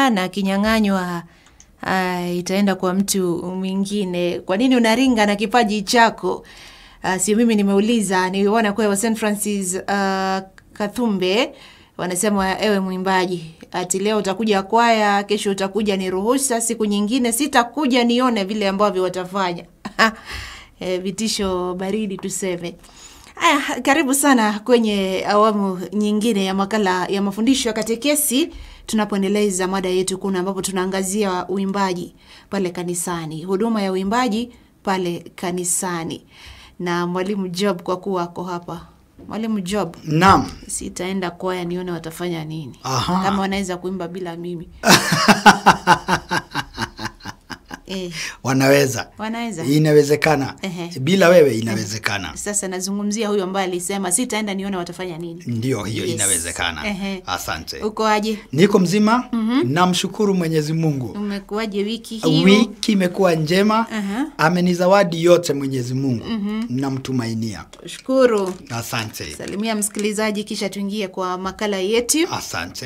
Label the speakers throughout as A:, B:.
A: anaringa na akinyang'anywa uh, itaenda kwa mtu mwingine. Kwa nini unaringa na kipaji chako? Uh, sio mimi nimeuliza, niliona kwa St Francis uh, Kathumbe wanasema ewe mwimbaji, ati leo utakuja kwaya, kesho utakuja ni ruhusa, siku nyingine sitakuja nione vile ambavyo watafanya. E, vitisho baridi tuseme. Aya, karibu sana kwenye awamu nyingine ya makala ya mafundisho ya katekesi tunapoendeleza mada yetu kuna ambapo tunaangazia uimbaji pale kanisani, huduma ya uimbaji pale kanisani na mwalimu Job kwa kuwa ako hapa. Mwalimu Job,
B: Naam.
A: sitaenda kwaya nione watafanya nini,
B: Aha.
A: kama wanaweza kuimba bila mimi eh,
B: Wanaweza.
A: wanaweza
B: Inawezekana.
A: Ehe.
B: Bila wewe inawezekana.
A: Sasa nazungumzia huyu ambaye alisema sitaenda nione watafanya nini.
B: Ndio hiyo
A: Yes.
B: inawezekana.
A: Ehe.
B: Asante.
A: Uko aje?
B: Niko mzima. Namshukuru Mwenyezi Mungu.
A: Umekuaje wiki hiyo?
B: Wiki imekuwa njema.
A: Aha.
B: Amenizawadi yote Mwenyezi Mungu. Namtumainia.
A: Shukuru.
B: Asante.
A: Salimia msikilizaji kisha tuingie kwa makala yetu.
B: Asante.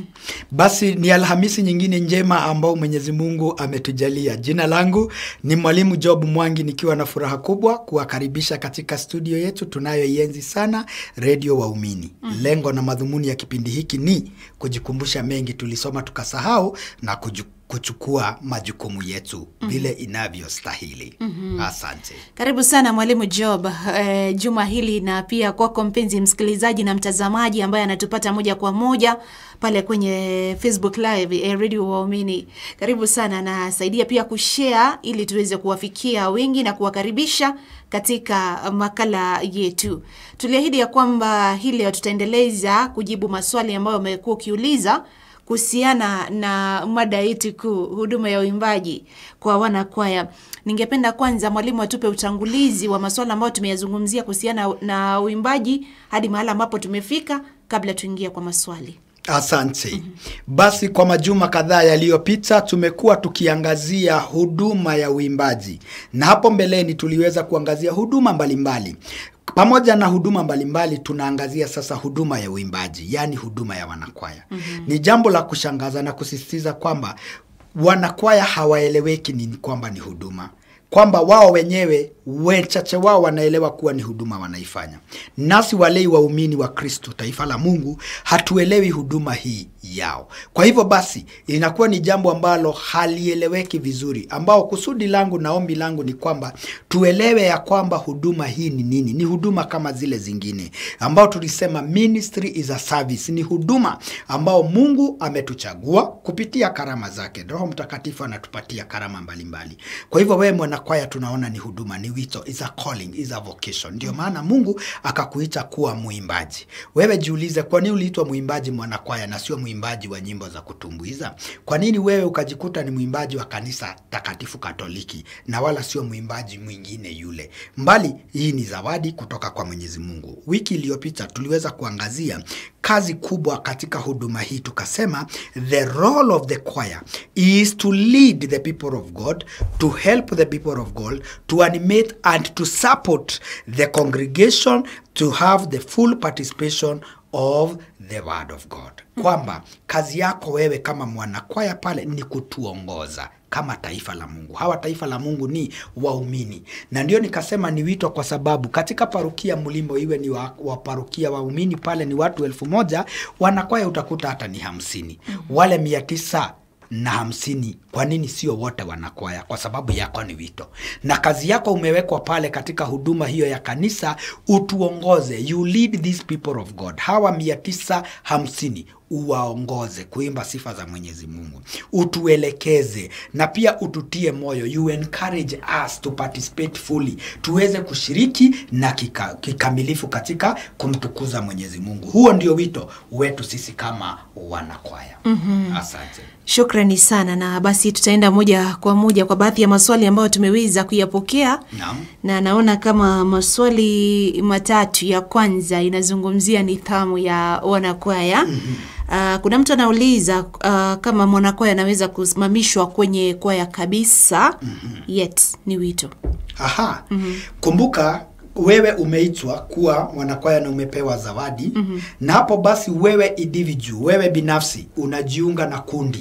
B: Basi ni Alhamisi nyingine njema ambao Mwenyezi Mungu ametujalia. Jina langu ni Mwalimu Job Mwangi nikiwa na furaha kubwa kuwakaribisha katika studio yetu tunayoienzi sana Redio Waumini. Lengo na madhumuni ya kipindi hiki ni kujikumbusha mengi tulisoma tukasahau na kuju kuchukua majukumu yetu vile inavyostahili. Asante.
A: Karibu sana mwalimu Job eh, juma hili na pia kwako mpenzi msikilizaji na mtazamaji ambaye anatupata moja kwa moja pale kwenye Facebook live eh, Radio Waumini. Karibu sana na saidia pia kushare ili tuweze kuwafikia wengi na kuwakaribisha katika makala yetu. Tuliahidi ya kwamba hii leo tutaendeleza kujibu maswali ambayo umekuwa ukiuliza kuhusiana na mada yetu kuu, huduma ya uimbaji kwa wanakwaya. Ningependa kwanza mwalimu atupe utangulizi wa masuala ambayo tumeyazungumzia kuhusiana na uimbaji hadi mahala ambapo tumefika, kabla tuingie kwa maswali.
B: Asante. Basi kwa majuma kadhaa yaliyopita tumekuwa tukiangazia huduma ya uimbaji, na hapo mbeleni tuliweza kuangazia huduma mbalimbali. Pamoja na huduma mbalimbali, tunaangazia sasa huduma ya uimbaji, yaani huduma ya wanakwaya. Ni jambo la kushangaza na kusisitiza kwamba wanakwaya hawaeleweki ni kwamba ni huduma kwamba wao wenyewe wachache wao wanaelewa kuwa ni huduma wanaifanya. Nasi walei waumini wa Kristo, taifa la Mungu, hatuelewi huduma hii yao. Kwa hivyo basi, inakuwa ni jambo ambalo halieleweki vizuri, ambao kusudi langu na ombi langu ni kwamba tuelewe ya kwamba huduma hii ni nini. Ni huduma kama zile zingine ambao tulisema ministry is a service, ni huduma ambao Mungu ametuchagua kupitia karama zake. Roho Mtakatifu anatupatia karama mbalimbali. Kwa hivyo wewe mwanakwaya, tunaona ni huduma, ni wito, is a calling, is a vocation. Ndio maana Mungu akakuita kuwa mwimbaji. Wewe jiulize, kwa nini uliitwa mwimbaji mwanakwaya na sio mwimbaji wa nyimbo za kutumbuiza? Kwa nini wewe ukajikuta ni mwimbaji wa kanisa takatifu Katoliki na wala sio mwimbaji mwingine yule? Mbali, hii ni zawadi kutoka kwa Mwenyezi Mungu. Wiki iliyopita tuliweza kuangazia kazi kubwa katika huduma hii, tukasema the role of the choir is to lead the people of God, to help the people of God, to animate and to support the congregation to have the full participation of the word of God. Kwamba kazi yako wewe kama mwanakwaya pale ni kutuongoza kama taifa la Mungu. Hawa taifa la Mungu ni waumini, na ndio nikasema ni wito, kwa sababu katika parukia Mlimbo, iwe ni wa, wa parukia waumini pale ni watu elfu moja wanakwaya utakuta hata ni hamsini wale mia tisa na hamsini. Kwa nini sio wote wanakwaya? Kwa sababu yako ni wito, na kazi yako umewekwa pale katika huduma hiyo ya kanisa, utuongoze, you lead these people of God. Hawa mia tisa hamsini uwaongoze kuimba sifa za Mwenyezi Mungu, utuelekeze na pia ututie moyo, you encourage us to participate fully, tuweze kushiriki na kika, kikamilifu katika kumtukuza Mwenyezi Mungu. Huo ndio wito wetu sisi kama wanakwaya. Asante.
A: Shukrani sana, na basi tutaenda moja kwa moja kwa baadhi ya maswali ambayo tumeweza kuyapokea
B: Naam.
A: na naona kama maswali matatu. Ya kwanza inazungumzia nidhamu ya wanakwaya. Ah, kuna mtu anauliza ah, kama mwanakwaya anaweza kusimamishwa kwenye kwaya kabisa, yet ni wito.
B: Aha. Kumbuka wewe umeitwa kuwa mwanakwaya na umepewa zawadi na hapo basi wewe individual, wewe binafsi unajiunga na kundi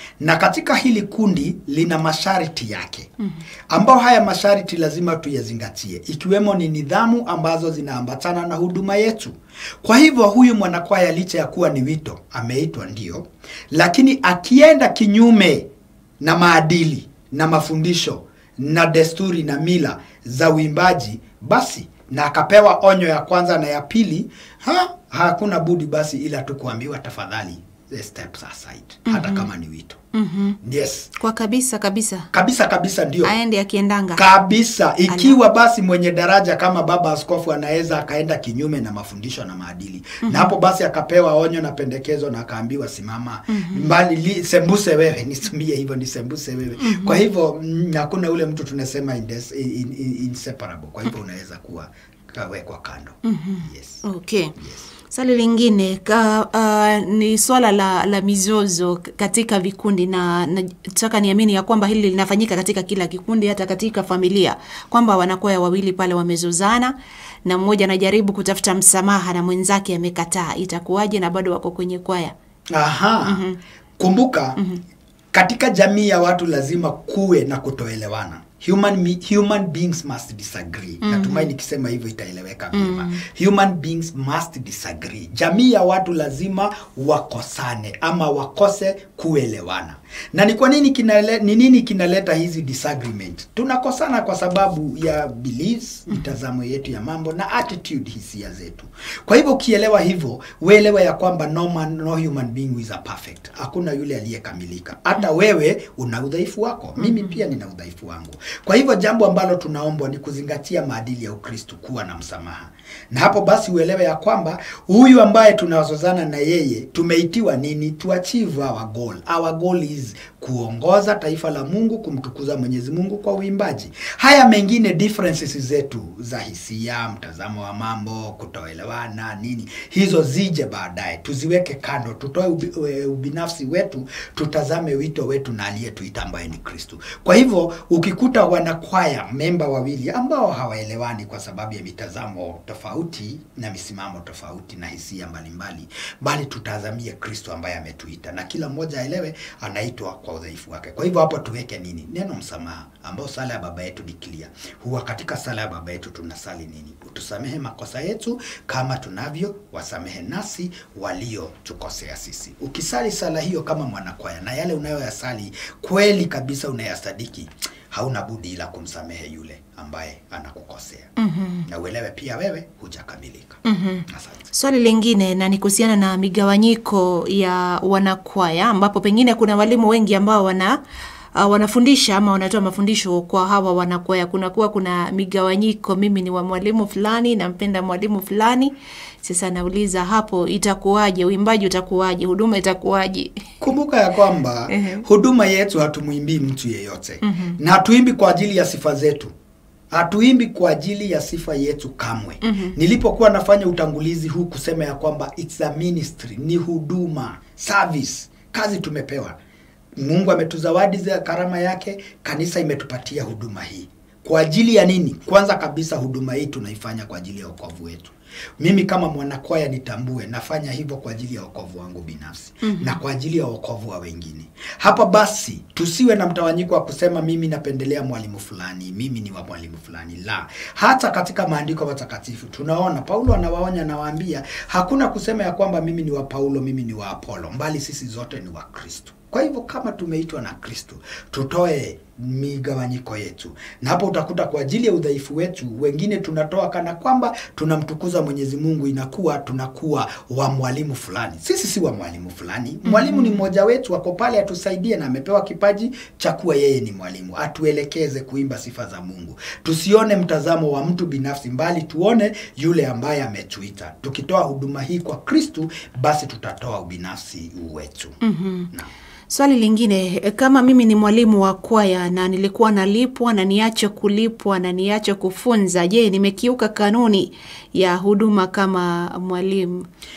B: na katika hili kundi lina masharti yake ambao haya masharti lazima tuyazingatie, ikiwemo ni nidhamu ambazo zinaambatana na huduma yetu. Kwa hivyo huyu mwanakwaya licha ya kuwa ni wito, ameitwa ndio, lakini akienda kinyume na maadili na mafundisho na desturi na mila za uimbaji, basi na akapewa onyo ya kwanza na ya pili, ha, hakuna budi basi ila tu kuambiwa tafadhali, eh, steps aside, hata kama ni wito. Yes,
A: Kwa kabisa kabisa
B: kabisa kabisa, ndio
A: aende akiendanga.
B: kabisa ikiwa basi mwenye daraja kama baba askofu anaweza akaenda kinyume na mafundisho na maadili na hapo basi akapewa onyo na pendekezo na akaambiwa simama mbali li, sembuse wewe nitumie hivyo ni sembuse wewe kwa hivyo mm, hakuna ule mtu tunasema indes, in, in, inseparable kwa hivyo unaweza kuwa kawekwa kando yes.
A: Okay. Swali lingine ka, uh, ni swala la, la mizozo k- katika vikundi na nataka niamini ya kwamba hili linafanyika katika kila kikundi, hata katika familia, kwamba wanakwaya wawili pale wamezozana na mmoja anajaribu kutafuta msamaha na mwenzake amekataa, itakuwaje na bado wako kwenye kwaya?
B: Aha. Kumbuka katika jamii ya watu lazima kuwe na kutoelewana. Human, mi- human beings must disagree. Natumai nikisema hivyo itaeleweka vyema. Human beings must disagree. Jamii ya watu lazima wakosane ama wakose kuelewana. Na ni kwa nini kinale, ni nini kinaleta hizi disagreement? Tunakosana kwa sababu ya beliefs, mitazamo yetu ya mambo na attitude, hisia zetu. Kwa hivyo ukielewa hivyo, uelewe ya kwamba no man, no human being is a perfect. Hakuna yule aliyekamilika. Hata wewe una udhaifu wako, mimi pia nina udhaifu wangu. Kwa hivyo jambo ambalo tunaombwa ni kuzingatia maadili ya Ukristo, kuwa na msamaha, na hapo basi uelewe ya kwamba huyu ambaye tunazozana na yeye tumeitiwa nini? To achieve our goal. Our goal is kuongoza taifa la Mungu, kumtukuza Mwenyezi Mungu kwa uimbaji. Haya mengine differences zetu za hisia, mtazamo wa mambo, kutoelewana nini, hizo zije baadaye, tuziweke kando, tutoe ubi, e, ubinafsi wetu, tutazame wito wetu na aliyetuita ambaye ni Kristo. Kwa hivyo ukikuta wanakwaya memba wawili ambao hawaelewani kwa sababu ya mitazamo tofauti na misimamo tofauti na hisia mbalimbali, bali tutazamie Kristo ambaye ametuita, na kila mmoja aelewe anaitwa kwa udhaifu wake. Kwa hivyo hapo tuweke nini? Neno msamaha, ambao sala ya baba yetu ni clear. Huwa katika sala ya baba yetu tunasali nini? Utusamehe makosa yetu kama tunavyo wasamehe nasi waliotukosea sisi. Ukisali sala hiyo kama mwanakwaya na yale unayoyasali kweli kabisa unayasadiki, hauna budi ila kumsamehe yule ambaye anakukosea. Na uelewe pia wewe hujakamilika. Asante.
A: Swali lingine na ni kuhusiana na migawanyiko ya wanakwaya, ambapo pengine kuna walimu wengi ambao wana uh, wanafundisha ama wanatoa mafundisho kwa hawa wanakwaya. Kunakuwa kuna migawanyiko, mimi ni wa mwalimu fulani, nampenda mwalimu fulani. Sasa nauliza hapo, itakuwaje? Uimbaji utakuwaje? Huduma itakuwaje?
B: Kumbuka ya kwamba
A: Ehe.
B: huduma yetu hatumwimbii mtu yeyote na hatuimbi kwa ajili ya sifa zetu, hatuimbi kwa ajili ya sifa yetu kamwe. Nilipokuwa nafanya utangulizi huu kusema ya kwamba it's a ministry, ni huduma, service, kazi tumepewa. Mungu ametuzawadi za karama yake, kanisa imetupatia huduma hii kwa ajili ya nini? Kwanza kabisa huduma hii tunaifanya kwa ajili ya wokovu wetu. Mimi kama mwanakwaya nitambue, nafanya hivyo kwa ajili ya wokovu wangu binafsi na kwa ajili ya wokovu wa wengine. Hapa basi tusiwe na mtawanyiko wa kusema mimi napendelea mwalimu fulani, mimi ni wa mwalimu fulani. La, hata katika maandiko matakatifu tunaona Paulo anawaonya, anawaambia hakuna kusema ya kwamba mimi ni wa Paulo, mimi ni wa Apolo, mbali sisi zote ni wa Kristo. Kwa hivyo kama tumeitwa na Kristo, tutoe migawanyiko yetu, na hapo utakuta kwa ajili ya udhaifu wetu wengine tunatoa kana kwamba tunamtukuza Mwenyezi Mungu, inakuwa tunakuwa wa mwalimu fulani. Sisi si wa mwalimu fulani. Mwalimu ni mmoja wetu, ako pale atusaidie, na amepewa kipaji cha kuwa yeye ni mwalimu, atuelekeze kuimba sifa za Mungu. Tusione mtazamo wa mtu binafsi, mbali tuone yule ambaye ametuita. Tukitoa huduma hii kwa Kristu, basi tutatoa ubinafsi wetu. Naam.
A: Swali lingine, kama mimi ni mwalimu wa kwaya na nilikuwa nalipwa na niache kulipwa na niache kufunza, je, nimekiuka kanuni ya huduma kama mwalimu?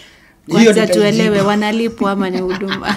B: Hiyo
A: kwanza
B: nitaijibu.
A: tuelewe wanalipwa ama ni huduma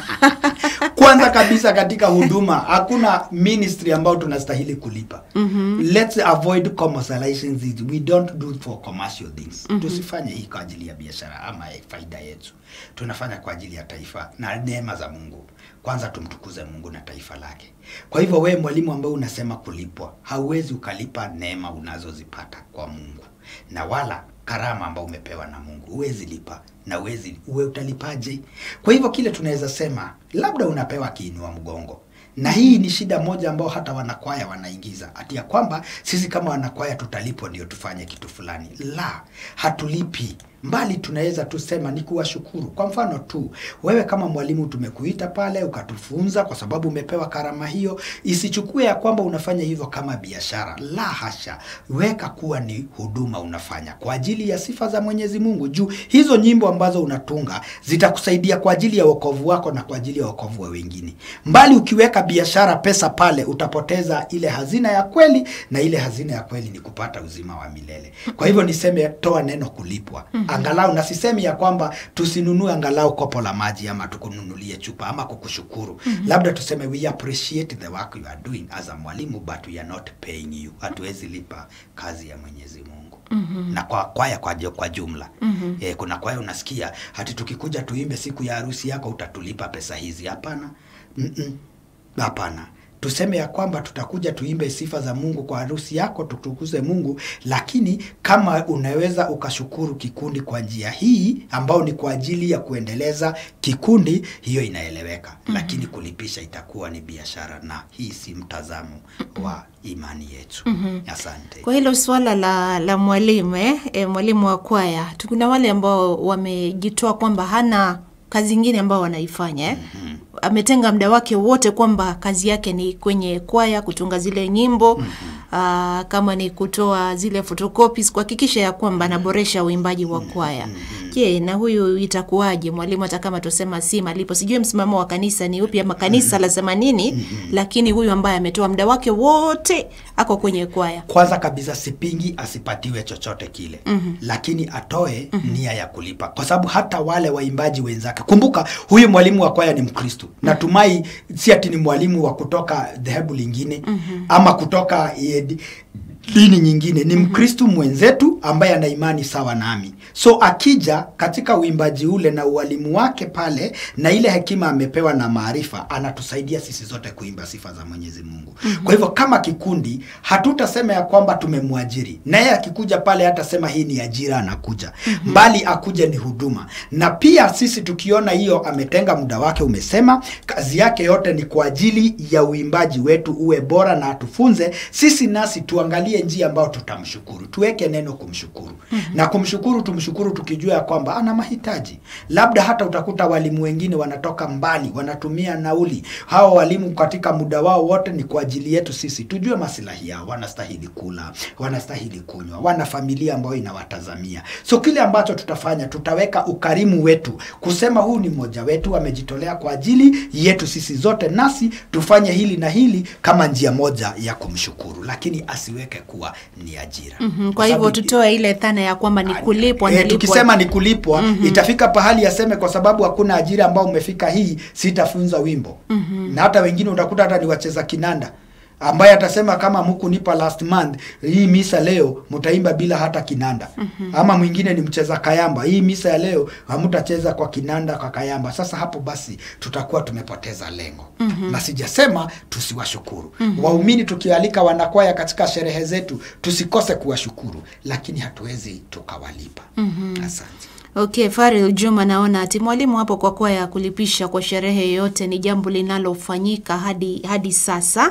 B: kwanza kabisa katika huduma hakuna ministry ambayo tunastahili kulipa mm-hmm. let's avoid commercializing this. we don't do it for commercial things mm-hmm. tusifanye hii kwa ajili ya biashara ama ya faida yetu tunafanya kwa ajili ya taifa na neema za mungu kwanza tumtukuze mungu na taifa lake kwa hivyo wewe mwalimu ambaye unasema kulipwa hauwezi ukalipa neema unazozipata kwa mungu na wala karama ambao umepewa na mungu huwezi lipa na uwezi uwe utalipaje kwa hivyo kile tunaweza sema labda unapewa kiinua mgongo na hii ni shida moja ambao hata wanakwaya wanaingiza ati ya kwamba sisi kama wanakwaya tutalipwa ndio tufanye kitu fulani la hatulipi mbali tunaweza tusema ni kuwashukuru kwa mfano tu wewe kama mwalimu tumekuita pale ukatufunza kwa sababu umepewa karama hiyo isichukue ya kwamba unafanya hivyo kama biashara la hasha weka kuwa ni huduma unafanya kwa ajili ya sifa za mwenyezi mungu juu hizo nyimbo ambazo unatunga zitakusaidia kwa ajili ya wokovu wako na kwa ajili ya wokovu wa wengine mbali ukiweka biashara pesa pale utapoteza ile hazina ya kweli na ile hazina ya kweli ni kupata uzima wa milele kwa hivyo niseme toa neno kulipwa angalau na sisemi ya kwamba tusinunue angalau kopo la maji ama tukununulie chupa ama kukushukuru labda tuseme we appreciate the work you are doing as a mwalimu but we are not paying you hatuwezi lipa kazi ya mwenyezi mungu mm-hmm. na kwa kwaya kwa, ju- kwa jumla mm-hmm. e, kuna kwaya unasikia hati tukikuja tuimbe siku ya harusi yako utatulipa pesa hizi hapana Mm-mm. hapana tuseme ya kwamba tutakuja tuimbe sifa za mungu kwa harusi yako tutukuze mungu lakini kama unaweza ukashukuru kikundi kwa njia hii ambao ni kwa ajili ya kuendeleza kikundi hiyo inaeleweka mm-hmm. lakini kulipisha itakuwa ni biashara na hii si mtazamo wa imani yetu mm-hmm. asante
A: kwa hilo suala la, la mwalimu eh? E, mwalimu wa kwaya kuna wale ambao wamejitoa kwamba hana kazi ingine ambao wanaifanya eh? mm-hmm. ametenga muda wake wote kwamba kazi yake ni kwenye kwaya kutunga zile nyimbo mm-hmm. Aa, kama ni kutoa zile photocopies kuhakikisha ya kwamba anaboresha uimbaji wa kwaya je na huyu itakuwaje mwalimu hata kama tusema si malipo sijui msimamo wa kanisa ni upi ama kanisa lasema nini lakini huyu ambaye ametoa muda wake wote ako kwenye kwaya
B: kwanza kabisa sipingi asipatiwe chochote kile mm-hmm. lakini atoe mm-hmm. nia ya kulipa kwa sababu hata wale waimbaji wenzake kumbuka huyu mwalimu wa kwaya ni mkristu mm-hmm. natumai si ati ni mwalimu wa kutoka dhehebu lingine mm-hmm. ama kutoka eh, di- dini nyingine ni mkristu mwenzetu ambaye ana imani sawa nami so akija katika uimbaji ule na ualimu wake pale na ile hekima amepewa na maarifa anatusaidia sisi zote kuimba sifa za mwenyezi mungu mm-hmm. kwa hivyo kama kikundi hatutasema ya kwamba tumemwajiri naye akikuja pale hatasema hii ni ajira anakuja mm-hmm. mbali akuja ni huduma na pia sisi tukiona hiyo ametenga muda wake umesema kazi yake yote ni kwa ajili ya uimbaji wetu uwe bora na atufunze sisi nasi tuangalie njia ambayo tutamshukuru tuweke neno kumshukuru mm-hmm. na kumshukuru tumshukuru tukijua ya kwamba ana mahitaji labda hata utakuta walimu wengine wanatoka mbali wanatumia nauli hawa walimu katika muda wao wote ni kwa ajili yetu sisi tujue masilahi yao wanastahili kula wanastahili kunywa wana familia ambayo inawatazamia so kile ambacho tutafanya tutaweka ukarimu wetu kusema huu ni mmoja wetu amejitolea kwa ajili yetu sisi zote nasi tufanye hili na hili kama njia moja ya kumshukuru lakini asiweke kuwa ni ajira
A: mm-hmm. kwa hivyo tutoe ile dhana ya kwamba ni kulipwa
B: Eh,
A: nalipwa.
B: tukisema ni kulipwa mm-hmm. itafika pahali aseme kwa sababu hakuna ajira ambao umefika hii sitafunza wimbo mm-hmm. na hata wengine utakuta hata ni wacheza kinanda ambaye atasema kama mkunipa last month hii misa leo mtaimba bila hata kinanda mm-hmm. ama mwingine ni mcheza kayamba hii misa ya leo hamtacheza kwa kinanda kwa kayamba sasa hapo basi tutakuwa tumepoteza lengo mm-hmm. na sijasema tusiwashukuru mm-hmm. waumini tukialika wanakwaya katika sherehe zetu tusikose kuwashukuru lakini hatuwezi tukawalipa mm-hmm. asante
A: Okay, Faril Juma, naona ati mwalimu hapo kwa kuwa ya kulipisha kwa sherehe yoyote ni jambo linalofanyika hadi, hadi sasa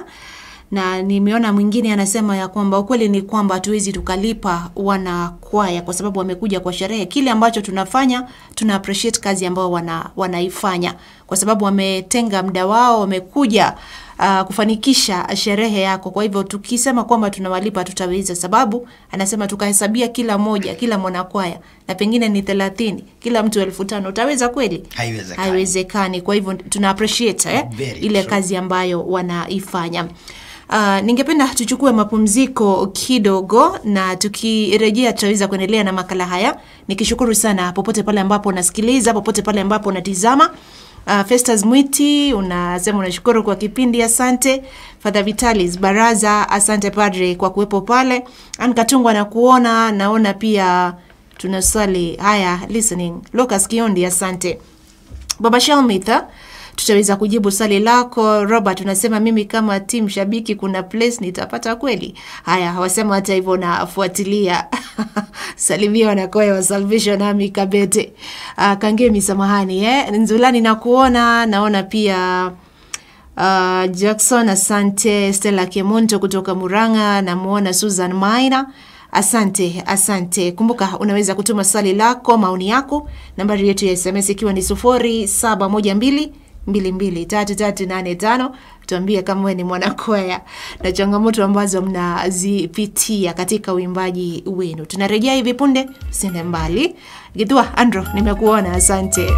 A: na nimeona mwingine anasema ya kwamba ukweli ni kwamba hatuwezi tukalipa wanakwaya kwa sababu wamekuja kwa sherehe. Kile ambacho tunafanya tuna appreciate kazi ambayo wana, wanaifanya kwa sababu wametenga muda wao, wamekuja uh, kufanikisha sherehe yako. Kwa hivyo tukisema kwamba tunawalipa tutaweza, sababu anasema tukahesabia kila moja, kila mwanakwaya na pengine ni thelathini, kila mtu elfu tano utaweza kweli?
B: Haiwezekani.
A: Haiwezekani. Kwa hivyo tuna appreciate eh,
B: Very
A: ile
B: true.
A: kazi ambayo wanaifanya. Uh, ningependa tuchukue mapumziko kidogo na tukirejea tutaweza kuendelea na makala haya nikishukuru sana popote pale ambapo unasikiliza popote pale ambapo unatizama Uh, Festus Mwiti unasema unashukuru kwa kipindi, asante. Father Vitalis Baraza, asante padre kwa kuwepo pale. Ann Katungwa na kuona naona pia tuna swali haya listening. Lucas Kiondi, asante. Baba Shalmitha, tutaweza kujibu swali lako. Robert unasema mimi kama tim shabiki, kuna place nitapata kweli? Haya, wasema hata hivyo nafuatilia. Salimia wanakoya wa Salvation Army Kabete. Uh, Kangemi, samahani eh. Nzulani na kuona naona pia Uh, Jackson asante. Stella Kemonto kutoka Muranga, namuona Susan Maina. Asante, asante. Kumbuka unaweza kutuma swali lako, maoni yako, nambari yetu ya SMS ikiwa ni sufuri saba moja mbili mbili mbili tatu tatu nane tano. Tuambie kama wewe ni mwanakwaya na changamoto ambazo mnazipitia katika uimbaji wenu. Tunarejea hivi punde, sende mbali. Githua Andro, nimekuona, asante.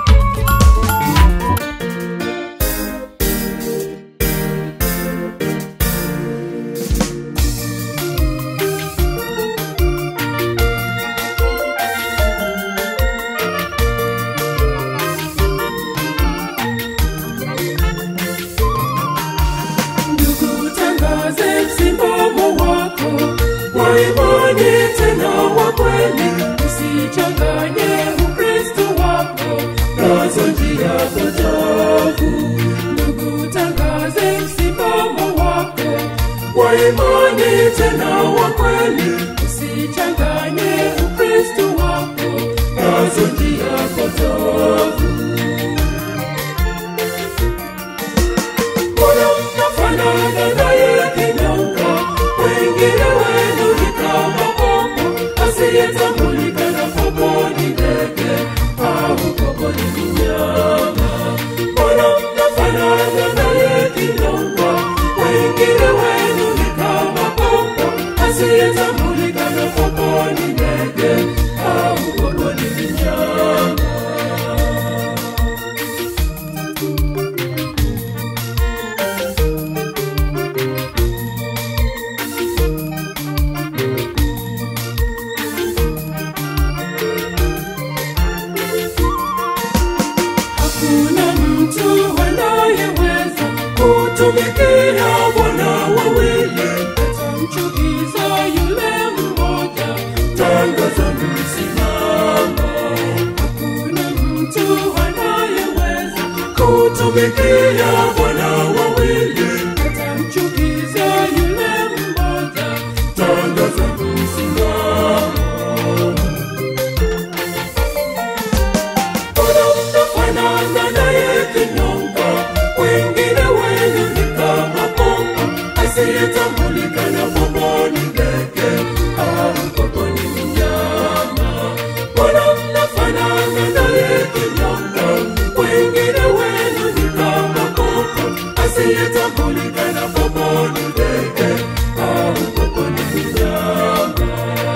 C: Ndugu, tangaze msimamo wako wa imani tena wa kweli, usichanganye Ukristo wako nazo njia potofu. Ndugu, tangaze msimamo wako wa imani tena wa kweli, usichanganye Ukristo wako nazo njia potofu. Mbona mnafanana naye kinyonga? Wengine wenu ni kama popo asiyetambulika na popo ni ndege au popo ni mnyama. Mbona mnafanana naye kinyonga? Wengine wenu ni kama popo asiyetambulika na popo ni ndege au popo ni mnyama. Hakuna mtu anayeweza kutumikia Bwana wawili, atamchukiza yule mmoja. Tangaza msimamo. Hakuna mtu anayeweza kutumikia Bwana wawili, atamchukiza yule mmoja. Tangaza msimamo. Mbona mnafanana naye kinyonga? Wengine wenu ni kama popo asiyetambulika na popo ni ndege au popo ni mnyama. Mbona mnafanana naye kinyonga? Wengine wenu ni kama popo asiyetambulika na popo ni ndege au popo ni mnyama.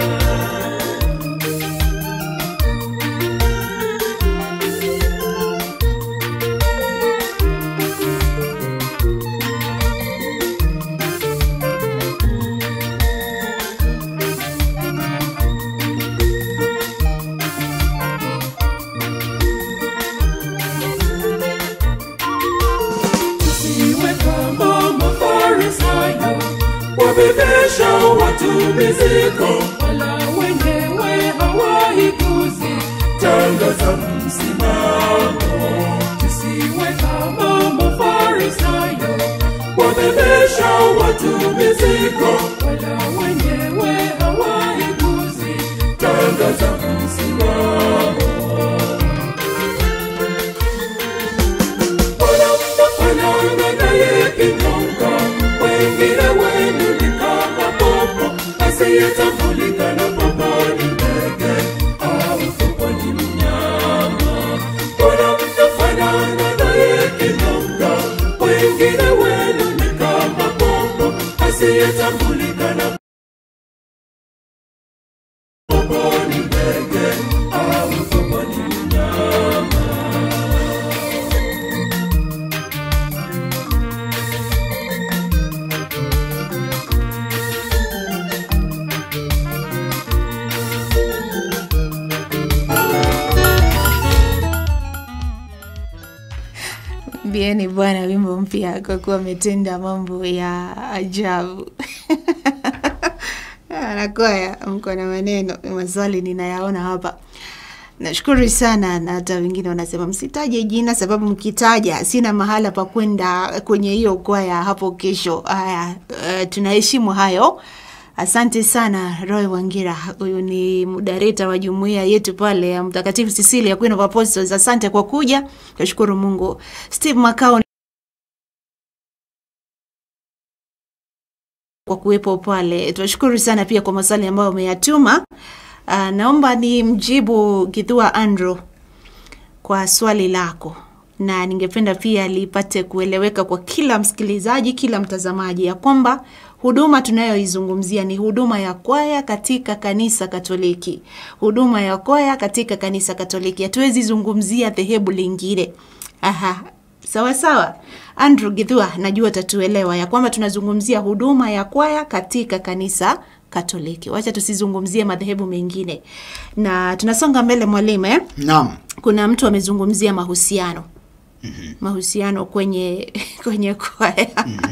C: Tusiwe kama Mafarisayo, wabebesha watu mizigo, wala wenyewe hawaiguzi. Tangaza msimamo. Tusiwe kama Mafarisayo, wabebesha watu mizigo, wala wenyewe hawaiguzi. Tangaza msimamo. Mbona mnafanana naye kinyonga? Wengine wenu ni kama popo asiyetambulika na popo ni ndege au popo ni mnyama. Mbona mnafanana naye kinyonga? Wengine wenu ni kama popo asiyetambulika na popo ni ndege au popo ni mnyama.
A: mwimbieni Bwana wimbo mpya kwa kuwa ametenda mambo ya ajabu. Anakwaya, mko na maneno, maswali ninayaona hapa. Nashukuru sana, na hata wengine wanasema msitaje jina, sababu mkitaja sina mahala pa kwenda kwenye hiyo kwaya hapo kesho. Haya, uh, tunaheshimu hayo. Asante sana Roy Wangira, huyu ni mudareta wa jumuiya yetu pale ya Mtakatifu Cecilia Queen of Apostles. Asante kwa kuja, nashukuru Mungu. Steve Makao kwa kuwepo pale. Tunashukuru sana pia kwa maswali ambayo umeyatuma. Uh, naomba ni mjibu Githua Andrew kwa swali lako, na ningependa pia lipate kueleweka kwa kila msikilizaji, kila mtazamaji, ya kwamba huduma tunayoizungumzia ni huduma ya kwaya katika kanisa Katoliki, huduma ya kwaya katika kanisa Katoliki. Hatuwezi zungumzia dhehebu lingine. Aha, sawa sawa. Andrew Githua, najua tatuelewa ya kwamba tunazungumzia huduma ya kwaya katika kanisa Katoliki. Wacha tusizungumzie madhehebu mengine, na tunasonga mbele mwalimu eh?
B: Naam.
A: Kuna mtu amezungumzia mahusiano mahusiano kwenye kwenye kwaya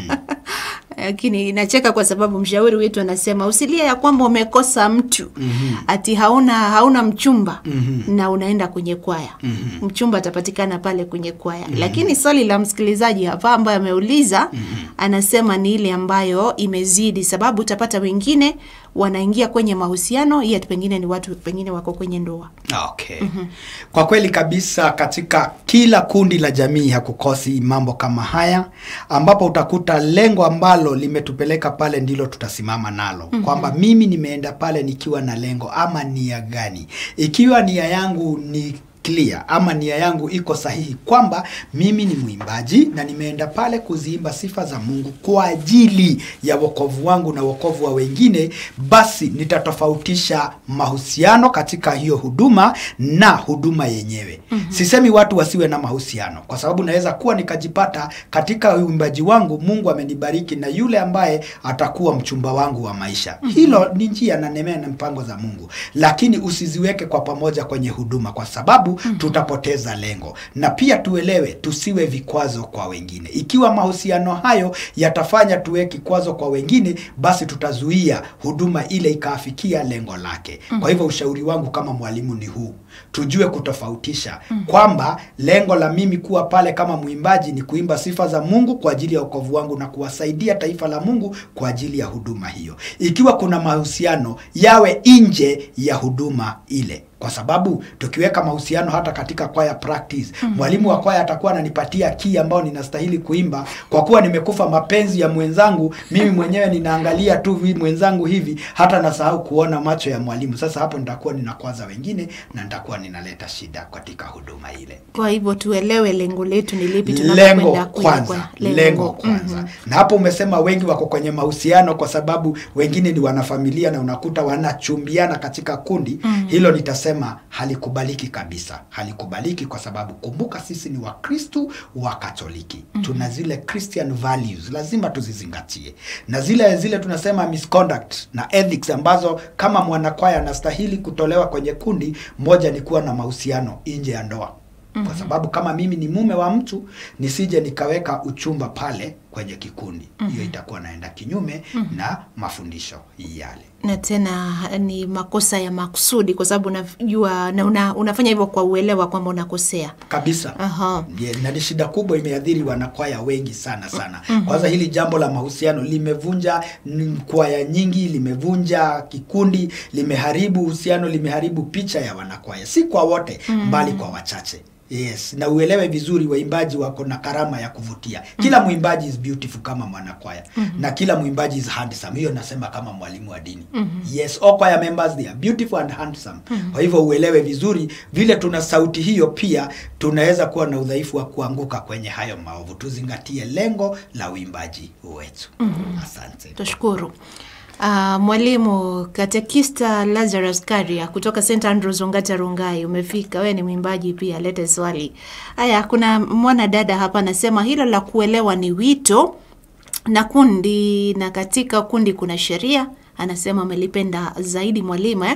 A: lakini nacheka kwa sababu mshauri wetu anasema usilie ya kwamba umekosa mtu ati hauna hauna mchumba na unaenda kwenye kwaya mchumba atapatikana pale kwenye kwaya lakini swali la msikilizaji hapa ambaye ameuliza anasema ni ile ambayo imezidi sababu utapata wengine wanaingia kwenye mahusiano yet pengine ni watu pengine wako kwenye ndoa
B: Okay. Kwa kweli kabisa katika kila kundi la jamii hakukosi mambo kama haya ambapo utakuta lengo ambalo limetupeleka pale ndilo tutasimama nalo. Kwamba mimi nimeenda pale nikiwa na lengo ama nia gani? Ikiwa nia yangu ni clear ama nia yangu iko sahihi kwamba mimi ni mwimbaji na nimeenda pale kuziimba sifa za Mungu kwa ajili ya wokovu wangu na wokovu wa wengine, basi nitatofautisha mahusiano katika hiyo huduma na huduma yenyewe. Sisemi watu wasiwe na mahusiano, kwa sababu naweza kuwa nikajipata katika uimbaji wangu Mungu amenibariki na yule ambaye atakuwa mchumba wangu wa maisha. Hilo ni njia na nemea na mpango za Mungu, lakini usiziweke kwa pamoja kwenye huduma kwa sababu tutapoteza lengo. Na pia tuelewe, tusiwe vikwazo kwa wengine. Ikiwa mahusiano hayo yatafanya tuwe kikwazo kwa wengine, basi tutazuia huduma ile ikaafikia lengo lake. Kwa hivyo ushauri wangu kama mwalimu ni huu, tujue kutofautisha kwamba lengo la mimi kuwa pale kama mwimbaji ni kuimba sifa za Mungu kwa ajili ya wokovu wangu na kuwasaidia taifa la Mungu kwa ajili ya huduma hiyo. Ikiwa kuna mahusiano yawe nje ya huduma ile kwa sababu tukiweka mahusiano hata katika kwaya practice mwalimu wa kwaya atakuwa ananipatia kii ambao ninastahili kuimba kwa kuwa nimekufa mapenzi ya mwenzangu mimi mwenyewe ninaangalia tu vi mwenzangu hivi hata nasahau kuona macho ya mwalimu sasa hapo nitakuwa ninakwaza wengine na nitakuwa ninaleta shida katika huduma ile
A: kwa hivyo tuelewe lengo letu ni lipi
B: lengo
A: tunapokwenda kwenye
B: kwanza
A: kwaya.
B: lengo kwanza na hapo umesema wengi wako kwenye mahusiano kwa sababu wengine ni wanafamilia na unakuta wanachumbiana katika kundi hilo nitasema halikubaliki kabisa halikubaliki kwa sababu kumbuka sisi ni wakristu wa katoliki tuna zile christian values lazima tuzizingatie na zile zile tunasema misconduct na ethics ambazo kama mwanakwaya anastahili kutolewa kwenye kundi moja ni kuwa na mahusiano nje ya ndoa kwa sababu kama mimi ni mume wa mtu nisije nikaweka uchumba pale kwenye kikundi hiyo itakuwa naenda kinyume na mafundisho yale
A: na tena ni makosa ya makusudi kwa sababu unajua na una, unafanya hivyo kwa uelewa kwamba unakosea
B: kabisa
A: Aha.
B: Ndiye, na ni shida kubwa imeadhiri wanakwaya wengi sana sana kwanza hili jambo la mahusiano limevunja mm, kwaya nyingi limevunja kikundi limeharibu uhusiano limeharibu picha ya wanakwaya si kwa wote bali kwa wachache Yes, na uelewe vizuri waimbaji wako na karama ya kuvutia. Kila mwimbaji is beautiful kama mwanakwaya na kila mwimbaji is handsome. Hiyo nasema kama mwalimu wa dini. Yes, all choir members they are beautiful and handsome. Kwa hivyo uelewe vizuri vile tuna sauti hiyo, pia tunaweza kuwa na udhaifu wa kuanguka kwenye hayo maovu. Tuzingatie lengo la uimbaji wetu. Asante.
A: Tushukuru. Uh, mwalimu katekista Lazarus Karia kutoka St Andrews Ongata Rongai, umefika. Wewe ni mwimbaji pia, lete swali. Haya, kuna mwana dada hapa anasema hilo la kuelewa ni wito na kundi, na katika kundi kuna sheria. Anasema amelipenda zaidi mwalimu eh?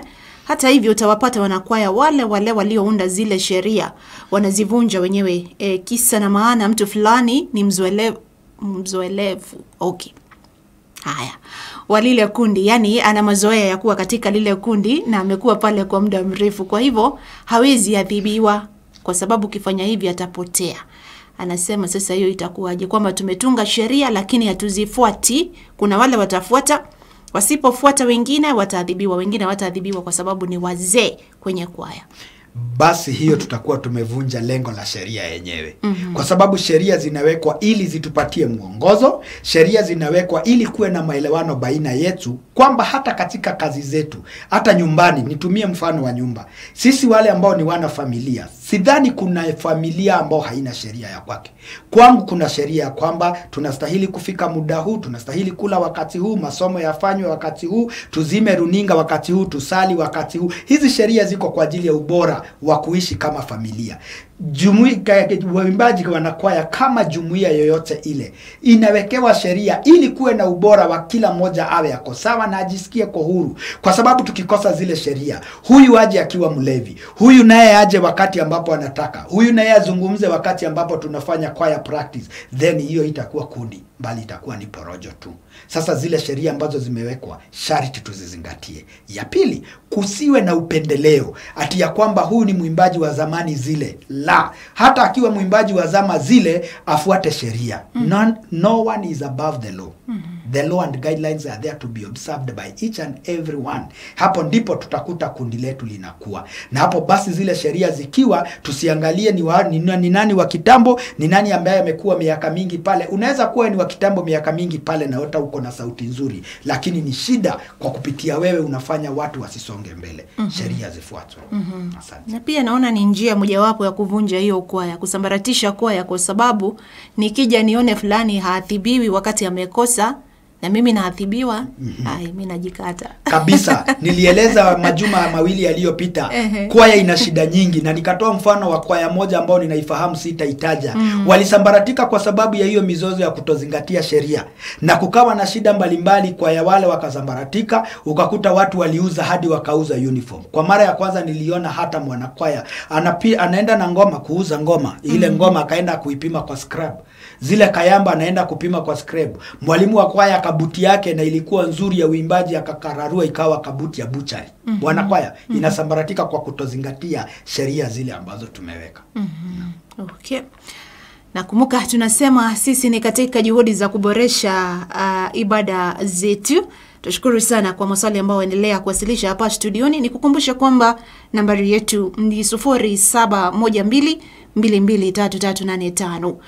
A: hata hivyo utawapata wanakwaya wale wale waliounda zile sheria wanazivunja wenyewe. E, kisa na maana mtu fulani ni mzoelevu, mzoelevu. Okay. Haya, wa lile kundi, yani ana mazoea ya kuwa katika lile kundi na amekuwa pale kwa muda mrefu, kwa hivyo hawezi adhibiwa, kwa sababu ukifanya hivi atapotea. Anasema sasa hiyo itakuwaje? Kwamba tumetunga sheria lakini hatuzifuati. Kuna wale watafuata, wasipofuata wengine wataadhibiwa, wengine wataadhibiwa kwa sababu ni wazee kwenye kwaya.
B: basi hiyo tutakuwa tumevunja lengo la sheria yenyewe mm-hmm. kwa sababu sheria zinawekwa ili zitupatie mwongozo sheria zinawekwa ili kuwe na maelewano baina yetu kwamba hata katika kazi zetu hata nyumbani nitumie mfano wa nyumba sisi wale ambao ni wana familia sidhani kuna familia ambao haina sheria ya kwake kwangu kuna sheria ya kwamba tunastahili kufika muda huu tunastahili kula wakati huu masomo yafanywe wakati huu tuzime runinga wakati huu tusali wakati huu hizi sheria ziko kwa ajili ya ubora wa kuishi kama familia jumuika waimbaji wanakwaya kama jumuiya yoyote ile inawekewa sheria ili kuwe na ubora wa kila mmoja awe yako sawa na ajisikie kwa huru kwa sababu tukikosa zile sheria huyu aje akiwa mlevi huyu naye aje wakati ambapo anataka huyu naye azungumze wakati ambapo tunafanya choir practice then hiyo itakuwa kundi bali itakuwa ni porojo tu sasa zile sheria ambazo zimewekwa sharti tuzizingatie ya pili kusiwe na upendeleo ati ya kwamba huyu ni mwimbaji wa zamani zile la hata akiwa mwimbaji wa zama zile afuate sheria mm. no, no one is above the law mm -hmm. the law and guidelines are there to be observed by each and every one hapo ndipo tutakuta kundi letu linakuwa na hapo basi zile sheria zikiwa tusiangalie ni, wa, ni, ni nani wa kitambo ni nani ambaye amekuwa miaka mingi pale unaweza kuwa ni wa kitambo miaka mingi pale na hata uko na sauti nzuri lakini ni shida kwa kupitia wewe unafanya watu wasisonge mbele mm -hmm. sheria zifuatwe mm -hmm. asante
A: na pia naona ni njia mojawapo ya kuvunja hiyo kwaya, kusambaratisha kwaya, kwa sababu nikija nione fulani haadhibiwi wakati amekosa na mimi naadhibiwa, mm-hmm. ai mi najikata
B: kabisa nilieleza majuma mawili yaliyopita
A: Ehe.
B: kwaya ina shida nyingi na nikatoa mfano wa kwaya moja ambao ninaifahamu sitaitaja mm. walisambaratika kwa sababu ya hiyo mizozo ya kutozingatia sheria na kukawa na shida mbalimbali kwaya wale wakasambaratika ukakuta watu waliuza hadi wakauza uniform kwa mara ya kwanza niliona hata mwanakwaya anapi, anaenda na ngoma kuuza ngoma ile mm. ngoma akaenda kuipima kwa scrub zile kayamba anaenda kupima kwa scrub mwalimu wa kwaya kabuti yake na ilikuwa nzuri ya uimbaji akakararua ikawa kabuti ya buchari mm-hmm. wanakwaya mm-hmm. inasambaratika kwa kutozingatia sheria zile ambazo tumeweka
A: Okay. Nakumbuka tunasema sisi ni katika juhudi za kuboresha uh, ibada zetu. Tushukuru sana kwa maswali ambayo endelea kuwasilisha hapa studioni. Nikukumbusha kwamba nambari yetu ni 0712 223385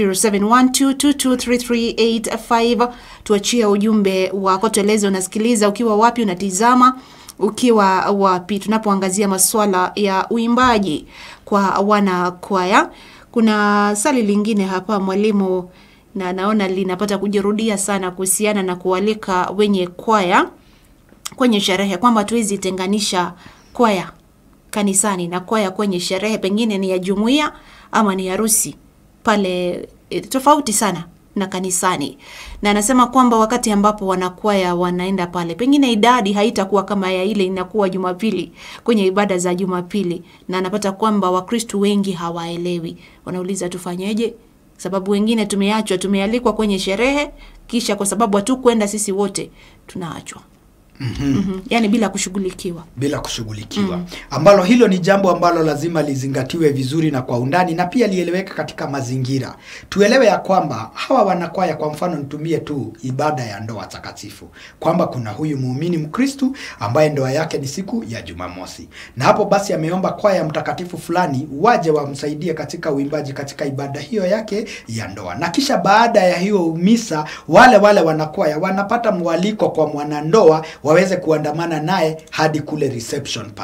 A: 0712223385. Tuachie ujumbe wako, tueleze unasikiliza ukiwa wapi, unatizama ukiwa wapi, tunapoangazia masuala ya uimbaji kwa wana kwaya. Kuna swali lingine hapa mwalimu, na naona linapata kujirudia sana kuhusiana na kualika wenye kwaya kwenye sherehe, kwamba hatuwezi tenganisha kwaya kanisani na kwaya kwenye sherehe, pengine ni ya jumuiya ama ni harusi pale, e, tofauti sana na kanisani. Na anasema kwamba wakati ambapo wanakwaya wanaenda pale, pengine idadi haitakuwa kama ya ile inakuwa Jumapili kwenye ibada za Jumapili, na anapata kwamba Wakristu wengi hawaelewi, wanauliza tufanyeje? Sababu wengine tumeachwa, tumealikwa kwenye sherehe, kisha kwa sababu hatukwenda sisi wote tunaachwa. Mm-hmm. Mm-hmm. Yani bila kushughulikiwa.
B: bila kushughulikiwa mm. ambalo hilo ni jambo ambalo lazima lizingatiwe vizuri na kwa undani na pia lieleweke katika mazingira tuelewe ya kwamba hawa wanakwaya kwa mfano nitumie tu ibada ya ndoa takatifu kwamba kuna huyu muumini mkristu ambaye ndoa yake ni siku ya jumamosi na hapo basi ameomba kwaya mtakatifu fulani waje wamsaidie katika uimbaji katika ibada hiyo yake ya ndoa na kisha baada ya hiyo misa wale wale wanakwaya wanapata mwaliko kwa mwanandoa waweze kuandamana naye hadi kule reception pale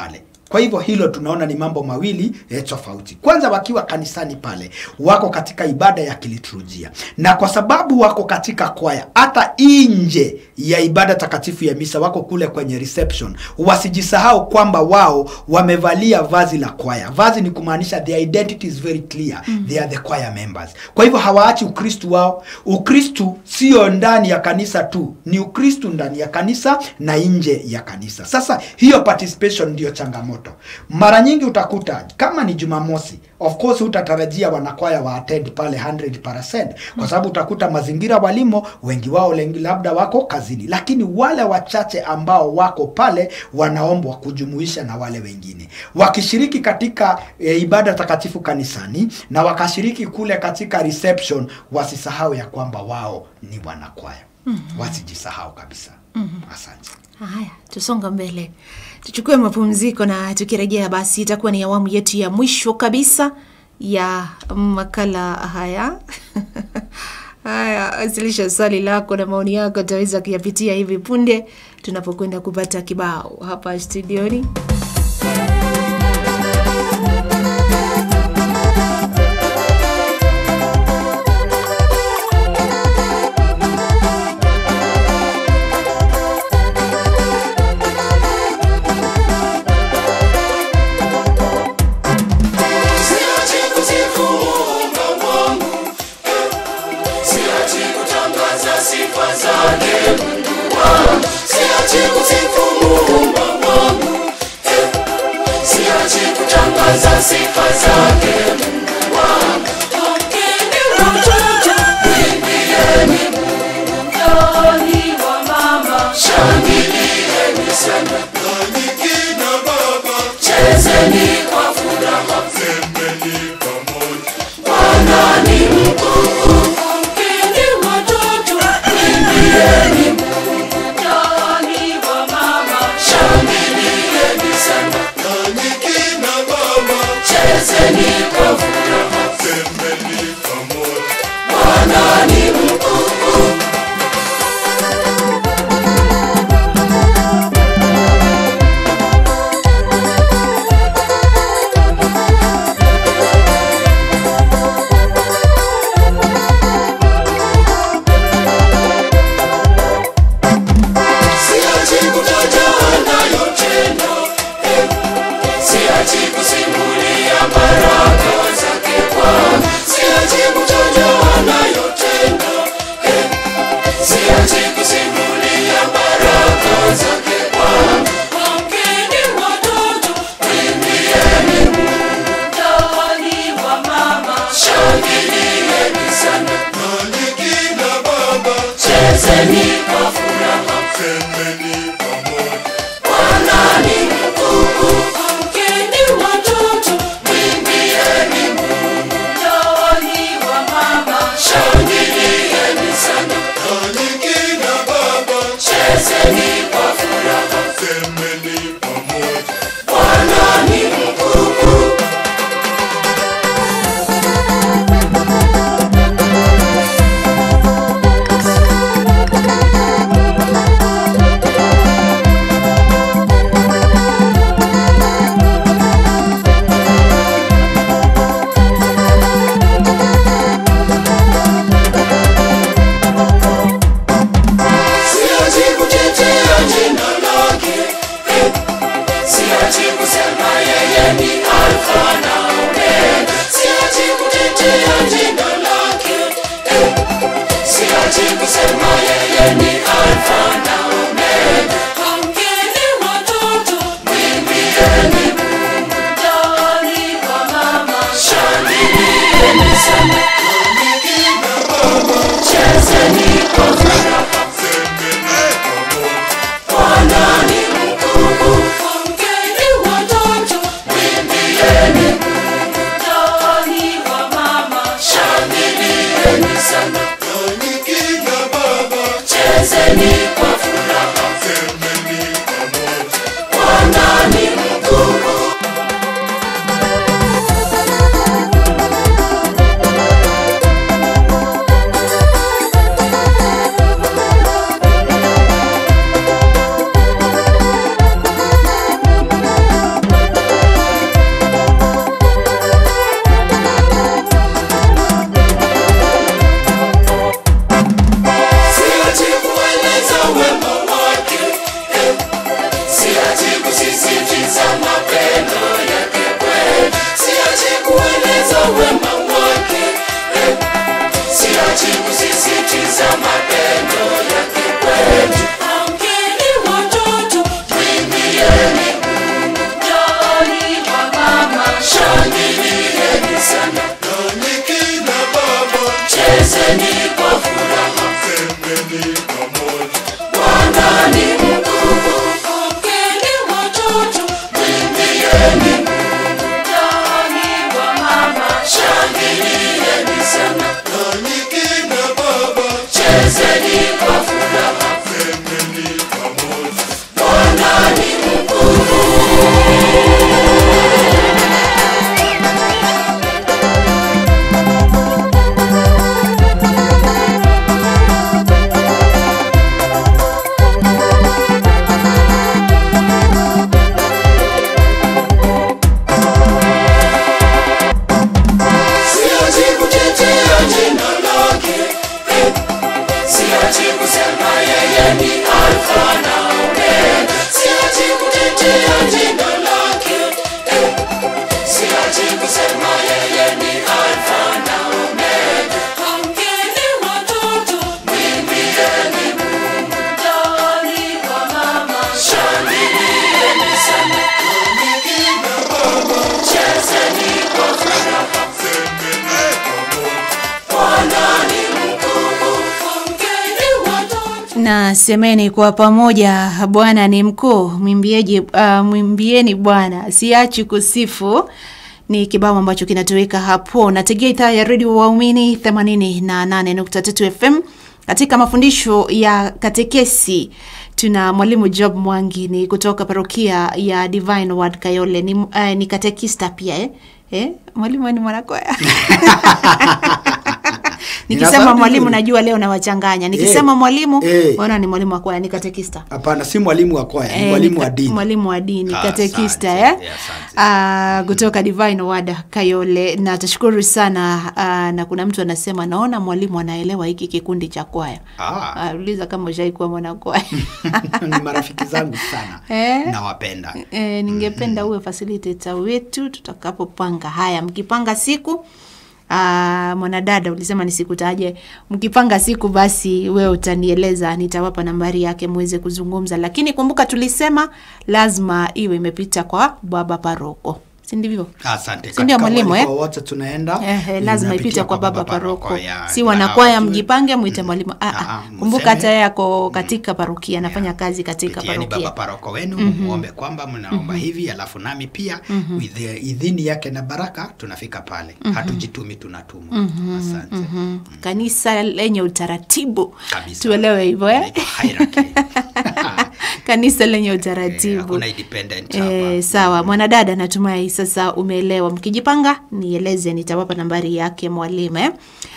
B: kwa hivyo hilo tunaona ni mambo mawili eh, tofauti kwanza wakiwa kanisani pale wako katika ibada ya kiliturujia na kwa sababu wako katika kwaya hata nje ya ibada takatifu ya misa wako kule kwenye reception wasijisahau kwamba wao wamevalia vazi la kwaya vazi ni kumaanisha their identity is very clear mm. they are the choir members kwa hivyo hawaachi ukristu wao ukristu sio ndani ya kanisa tu ni ukristu ndani ya kanisa na nje ya kanisa sasa hiyo participation ndio changamoto mara nyingi utakuta kama ni jumamosi of course hutatarajia wanakwaya wa attend pale 100% kwa sababu utakuta mazingira walimo wengi wao lengi labda wako kazini lakini wale wachache ambao wako pale wanaombwa kujumuisha na wale wengine wakishiriki katika e, ibada takatifu kanisani na wakashiriki kule katika reception wasisahau ya kwamba wao ni wanakwaya mm-hmm. wasijisahau kabisa mm-hmm. asante
A: Haya, tusonga mbele, tuchukue mapumziko na tukirejea, basi itakuwa ni awamu yetu ya mwisho kabisa ya makala haya. Haya, wasilisha swali lako na maoni yako, utaweza kuyapitia hivi punde tunapokwenda kupata kibao hapa studioni.
C: Siachi kusifu Muumba wangu, eh. Siachi kutangaza sifa zake Mungu wangu. Siachi kusifu Muumba wangu, eh. Siachi kutangaza sifa zake Mungu wangu. Pokeni watoto, mwimbieni Mungu mtoni wa mama. Shangilieni sana, nanyi kina baba. Chezeni kwa furaha, sembeni pamoja. Bwana ni mkuu. Pokeni watoto, mwimbieni Mungu mtoni wa mama. Shangilieni sana, nanyi kina baba. Chezeni kwa furaha, sembeni pamoja. Bwana ni mkuu. Siachi kutaja anayotenda, eh. Siachi kusimulia baraka zake Bwana. Siachi kutaja anayotenda, eh. Siachi kusimulia baraka zake Bwana. Pokeni watoto, mwimbieni Mungu mtoni wa mama. Shangilieni sana, nanyi kina baba. Chezeni kwa furaha, sembeni pamoja. Bwana ni mkuu. Amkeni watoto, mwimbieni Mungu mtoni wa mama. Shangilieni sana, nanyi kina baba. Chezeni kwa furaha, sembeni pamoja. Bwana ni mkuu. Siachi kutetea jina lake, eh. Siachi kusema yeye ni Alfa na Omega. Siachi kutetea jina lake, eh. Siachi kusema yeye ni Alfa na Omega. Amkeni watoto, mwimbieni Mungu mtoni wa mama. Shangilieni sana, nanyi kina baba. Chezeni kwa furaha, Bwana ni mkuu. Amkeni watoto, mwimbieni Mungu mtoni wa mama. Shangilieni sana, nanyi kina baba. Bwana ni mkuu, amkeni watoto, mwimbieni ndani wa mama, shangilieni sana, nanyi kina baba, chezeni kwa furaha, Bwana ni mkuu. Siachi kutetea jina lake, eh, siachi kusema yeye ni Alfa na Omega. Siachi kutetea jina lake, eh, siachi kusema yeye ni Alfa na Omega. Amkeni watoto, mwimbieni Mungu ndani wa mama, shangilieni sana, chezeni kwa furaha. Bwana ni mkuu, amkeni watoto.
A: na semeni kwa pamoja bwana ni mkuu mwimbiaji uh, mwimbieni bwana siachi kusifu ni kibao ambacho kinatoweka hapo nategea idhaa ya redio waumini 88.3 fm katika mafundisho ya katekesi tuna mwalimu job mwangi ni kutoka parokia ya divine word kayole ni, uh, ni katekista pia eh? Eh? mwalimu we ni mwanakwaya nikisema
B: Ninasema
A: mwalimu
B: vizuri.
A: najua leo nawachanganya nikisema
B: Eh,
A: mwalimu
B: eh.
A: ona ni mwalimu wa kwaya ni katekista
B: Hapana, si mwalimu wa kwaya, ni
A: Eh,
B: mwalimu
A: ni
B: wa
A: ka-
B: dini.
A: mwalimu wa dini
D: Ah,
A: katekista
D: asante.
A: eh?
D: Yeah, asante.
A: Ah, kutoka divine wada kayole na tashukuru sana ah, na kuna mtu anasema naona mwalimu anaelewa hiki kikundi cha kwaya
D: Ah.
A: Ah, uliza kama ushaikuwa mwanakwaya
B: ni marafiki zangu sana
A: Eh?
B: nawapenda
A: E, ningependa uwe facilitator wetu tutakapopanga haya mkipanga siku Aa, mwanadada ulisema nisikutaje mkipanga siku basi wewe utanieleza nitawapa nambari yake muweze kuzungumza lakini kumbuka tulisema lazima iwe imepita kwa baba paroko si ndivyo
B: asante
A: Si ndio
B: Katika
A: mwalimu,
B: mwaliko
A: eh?
B: wowote tunaenda
A: Eh, eh, lazima
B: inapitia
A: ipite kwa baba
D: paroko,
A: paroko
D: ya,
A: si
D: na
A: wanakwaya
D: wajue.
A: mjipange mwite mwalimu ah,
D: Ah,
A: ah.
D: ah,
A: kumbuka
D: mseme.
A: hata yeye ako katika parokia anafanya kazi katika
D: Pitieni baba
A: parokia
D: paroko wenu muombe kwamba mnaomba hivi alafu nami pia with the idhini yake na baraka tunafika pale hatujitumi tunatumwa asante
A: Mhm. kanisa lenye utaratibu
D: Kabisa.
A: tuelewe hivyo eh?
D: Inaitwa hierarchy.
A: kanisa lenye
D: Eh,
A: utaratibu
D: hakuna independent
A: Eh,
D: hapa.
A: sawa mwanadada natumai sasa umeelewa mkijipanga nieleze nitawapa nambari yake mwalimu eh?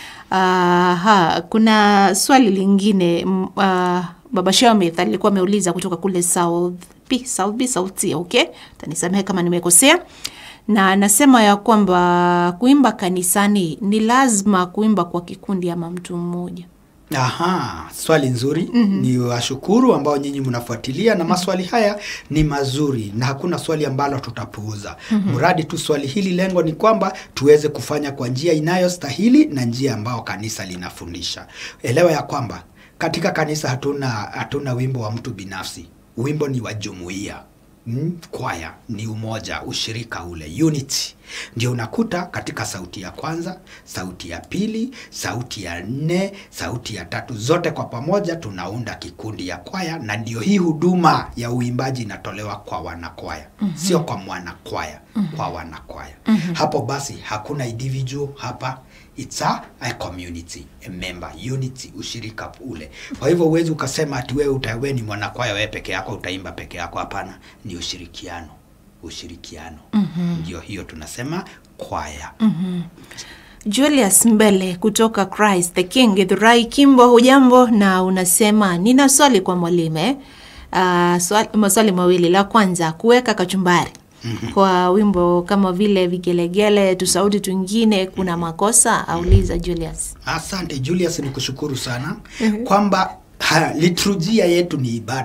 A: Aha, kuna swali lingine m- ah, baba Shamith alikuwa ameuliza kutoka kule South B, South B, South C, okay? Tanisamehe kama nimekosea. Na anasema ya kwamba kuimba kanisani ni lazima kuimba kwa kikundi ama mtu mmoja.
B: Aha, swali nzuri mm-hmm. Ni washukuru ambao nyinyi mnafuatilia na maswali haya ni mazuri na hakuna swali ambalo tutapuuza mm-hmm. Mradi tu swali hili lengo ni kwamba tuweze kufanya kwa njia inayostahili na njia ambao kanisa linafundisha. Elewa ya kwamba katika kanisa hatuna hatuna wimbo wa mtu binafsi, wimbo ni wa jumuiya Mm, kwaya ni umoja, ushirika ule, unity. Ndio unakuta katika sauti ya kwanza, sauti ya pili, sauti ya nne, sauti ya tatu, zote kwa pamoja tunaunda kikundi ya kwaya, na ndio hii huduma ya uimbaji inatolewa kwa wanakwaya mm-hmm. sio kwa mwanakwaya mm-hmm. kwa wanakwaya mm-hmm. Hapo basi hakuna individual hapa it's a, a community a member unity ushirika ule kwa hivyo huwezi ukasema ati wewe utawe ni mwanakwaya wewe peke yako utaimba peke yako hapana ni ushirikiano ushirikiano mm-hmm. ndio hiyo tunasema kwaya mm-hmm.
A: Julius Mbele kutoka Christ the King Githurai Kimbo, hujambo? Na unasema nina swali kwa mwalimu eh? Uh, swali, maswali mawili. La kwanza kuweka kachumbari kwa wimbo kama vile vigelegele, tusauti twingine, kuna makosa? Auliza Julius.
B: Asante Julius, ni kushukuru sana kwamba ha, liturujia yetu ni ibada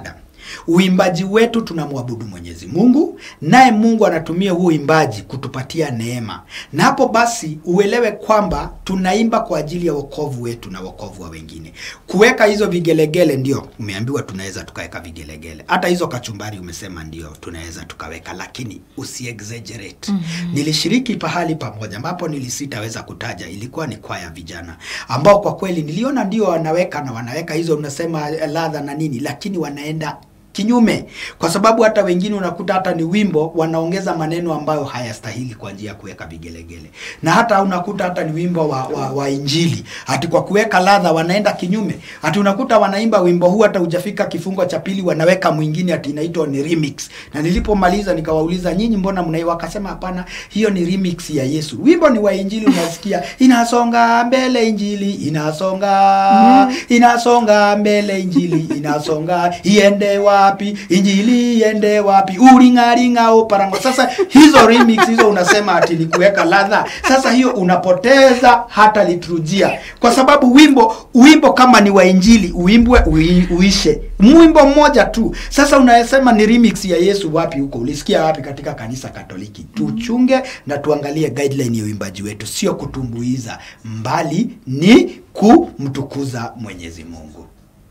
B: Uimbaji wetu tunamwabudu Mwenyezi Mungu, naye Mungu anatumia huo uimbaji kutupatia neema, na hapo basi uelewe kwamba tunaimba kwa ajili ya wokovu wetu na wokovu wa wengine. Kuweka hizo vigelegele, ndio umeambiwa tunaweza tukaweka vigelegele, hata hizo kachumbari umesema ndio tunaweza tukaweka, lakini usiexaggerate. Nilishiriki pahali pamoja ambapo nilisitaweza kutaja, ilikuwa ni kwaya vijana ambao kwa kweli niliona ndio wanaweka na wanaweka hizo unasema eh, ladha na nini, lakini wanaenda kinyume kwa sababu hata wengine unakuta hata ni wimbo wanaongeza maneno ambayo hayastahili kwa njia ya kuweka vigelegele, na hata unakuta hata ni wimbo wa, wa, wa Injili hati kwa kuweka ladha wanaenda kinyume, hati unakuta wanaimba wimbo huu hata hujafika kifungo cha pili wanaweka mwingine ati inaitwa ni remix. Na nilipomaliza nikawauliza nyinyi, mbona mnai? Wakasema hapana, hiyo ni remix ya Yesu. Wimbo ni wa Injili, unasikia inasonga mbele Injili inasonga inasonga mbele Injili inasonga iende wapi Injili iende wapi uringaringa uparango. Sasa hizo remix hizo unasema ati ni kuweka ladha. Sasa hiyo unapoteza hata liturujia, kwa sababu wimbo wimbo kama ni wa Injili uimbwe ui, uishe mwimbo mmoja tu. Sasa unasema ni remix ya Yesu, wapi huko? Ulisikia wapi katika kanisa Katoliki? Tuchunge na tuangalie guideline ya uimbaji wetu, sio kutumbuiza, mbali ni kumtukuza Mwenyezi Mungu.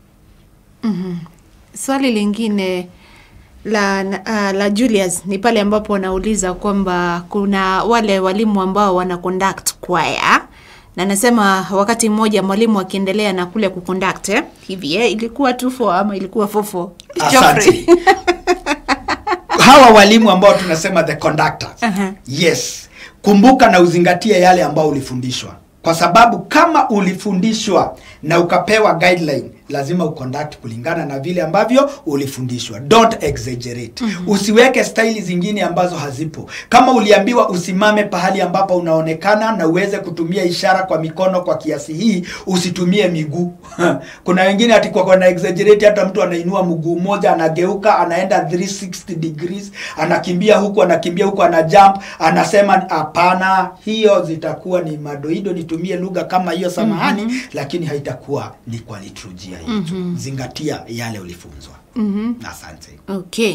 A: Swali lingine la uh, la Julius ni pale ambapo wanauliza kwamba kuna wale walimu ambao wana conduct choir na nasema wakati mmoja mwalimu akiendelea na kule kuconduct eh, hivi eh, ilikuwa 24 ama ilikuwa 44
B: Asante. Hawa walimu ambao tunasema the conductors.
A: Aha.
B: Yes. Kumbuka na uzingatie yale ambao ulifundishwa, kwa sababu kama ulifundishwa na ukapewa guideline, lazima uconduct kulingana na vile ambavyo ulifundishwa. Don't exaggerate. Usiweke staili zingine ambazo hazipo. Kama uliambiwa usimame pahali ambapo unaonekana na uweze kutumia ishara kwa mikono kwa kiasi hii, usitumie miguu. Kuna wengine ati kwa na exaggerate, hata mtu anainua mguu mmoja anageuka, anaenda 360 degrees, anakimbia huku, anakimbia huku, ana jump, anasema hapana, hiyo zitakuwa ni madoido, nitumie lugha kama hiyo, samahani, lakini haitakuwa ni kwa liturujia yetu. Zingatia yale ulifunzwa. Asante.
A: Okay.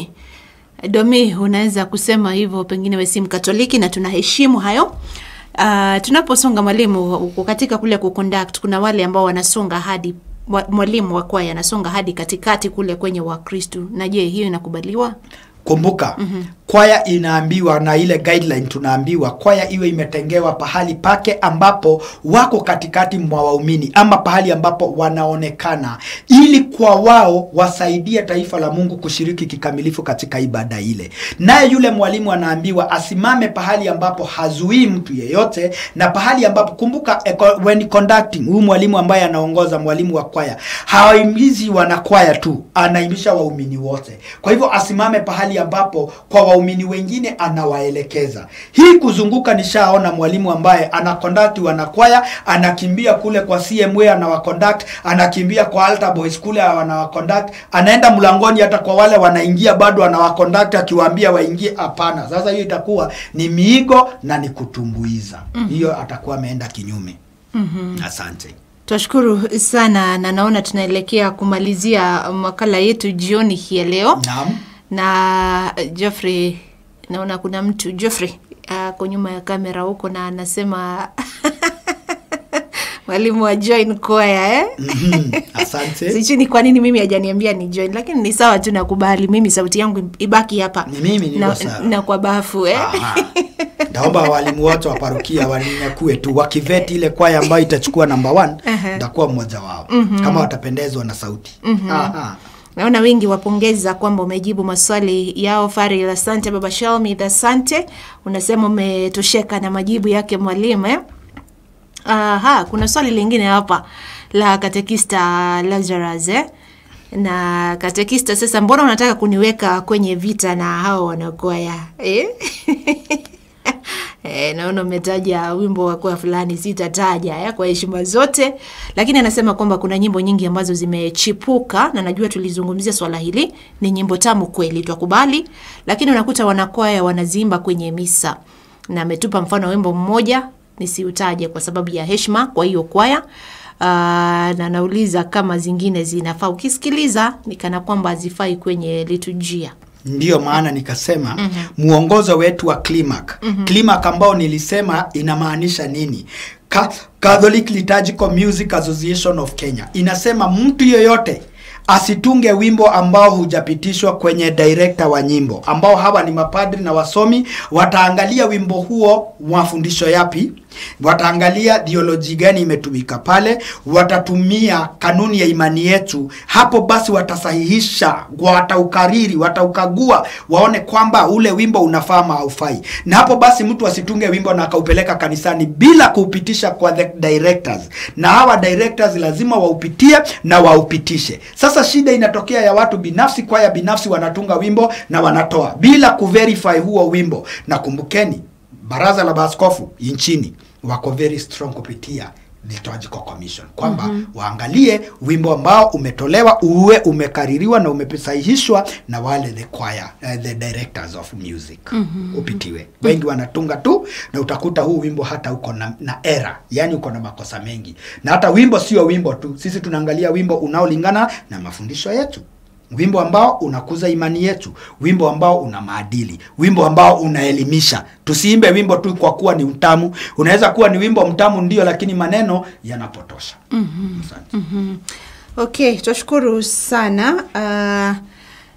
A: Domi, unaweza kusema hivyo, pengine we si Mkatoliki na tunaheshimu hayo. Uh, tunaposonga mwalimu uko katika kule kuconduct, kuna wale ambao wanasonga hadi wa- mwalimu wa kwaya anasonga hadi katikati kule kwenye Wakristu, na je, hiyo inakubaliwa?
B: Kumbuka kwaya inaambiwa na ile guideline tunaambiwa kwaya iwe imetengewa pahali pake ambapo wako katikati mwa waumini ama pahali ambapo wanaonekana, ili kwa wao wasaidie taifa la Mungu kushiriki kikamilifu katika ibada ile. Naye yule mwalimu anaambiwa asimame pahali ambapo hazuii mtu yeyote, na pahali ambapo kumbuka, eco- when conducting, huyu mwalimu ambaye anaongoza, mwalimu wa kwaya hawaimizi wanakwaya tu, anaimisha waumini wote. Kwa hivyo asimame pahali ambapo kwa waumini wengine anawaelekeza. Hii kuzunguka, nishaona mwalimu ambaye ana conduct wanakwaya, anakimbia kule kwa CMA anawaconduct, anakimbia kwa altar boys kule anawaconduct, anaenda mlangoni hata kwa wale wanaingia bado anawaconduct akiwaambia waingie. Hapana, sasa hiyo itakuwa ni miigo na ni kutumbuiza. Hiyo atakuwa ameenda kinyume. Asante.
A: Twashukuru sana na naona tunaelekea kumalizia makala yetu jioni hii ya leo.
B: Naam.
A: na Geoffrey, naona kuna mtu Geoffrey ako nyuma ya kamera huko na anasema mwalimu wa join choir eh?
B: Mhm. Asante.
A: Sijui ni kwa nini mimi hajaniambia ni join, lakini ni sawa tu, nakubali mimi sauti yangu ibaki hapa
B: Ni mimi niko
A: na,
B: sawa.
A: na kwa bafu eh?
B: Aha. Naomba walimu wote wa parokia waninyakue tu wakiveti ile kwaya ambayo itachukua namba one,
A: Aha.
B: nitakuwa mmoja wao kama watapendezwa na sauti. Aha.
A: Naona wengi wapongeza kwamba umejibu maswali yao. Faril, asante. Baba Shalmi, asante, unasema umetosheka na majibu yake mwalimu eh? Aha, kuna swali lingine hapa la katekista Lazarus eh? na katekista, sasa mbona unataka kuniweka kwenye vita na hao wanakwaya eh? E, naona umetaja wimbo wa kwaya fulani, sitataja eh, kwa heshima zote, lakini anasema kwamba kuna nyimbo nyingi ambazo zimechipuka, na najua tulizungumzia swala hili. Ni nyimbo tamu kweli, twakubali, lakini unakuta wanakwaya wanaziimba kwenye misa, na ametupa mfano wimbo mmoja nisiutaje kwa sababu ya heshima kwa hiyo kwaya. na nauliza kama zingine zinafaa. Ukisikiliza ni kana kwamba hazifai kwenye liturujia.
B: ndiyo maana nikasema mm-hmm. mwongozo wetu wa climac mm-hmm. climac ambao nilisema inamaanisha nini Ka Catholic Liturgical Music Association of Kenya inasema mtu yoyote asitunge wimbo ambao hujapitishwa kwenye director wa nyimbo ambao hawa ni mapadri na wasomi wataangalia wimbo huo mafundisho yapi wataangalia theology gani imetumika pale watatumia kanuni ya imani yetu hapo basi watasahihisha wataukariri wataukagua waone kwamba ule wimbo unafaa ama haufai na hapo basi mtu asitunge wimbo na akaupeleka kanisani bila kuupitisha kwa the directors na hawa directors lazima waupitie na waupitishe sasa shida inatokea ya watu binafsi kwaya binafsi wanatunga wimbo na wanatoa bila kuverify huo wimbo na kumbukeni baraza la maaskofu nchini wako very strong kupitia liturgical commission kwamba mm-hmm. waangalie wimbo ambao umetolewa uwe umekaririwa na umesahihishwa na wale the choir, uh, the directors of music mm-hmm. upitiwe wengi wanatunga tu na utakuta huu wimbo hata uko na, na era yani uko na makosa mengi na hata wimbo sio wimbo tu sisi tunaangalia wimbo unaolingana na mafundisho yetu wimbo ambao unakuza imani yetu wimbo ambao una maadili wimbo ambao unaelimisha tusiimbe wimbo tu kwa kuwa ni mtamu unaweza kuwa ni wimbo mtamu ndio lakini maneno yanapotosha mm-hmm.
A: Mm-hmm. Okay, tunashukuru sana uh,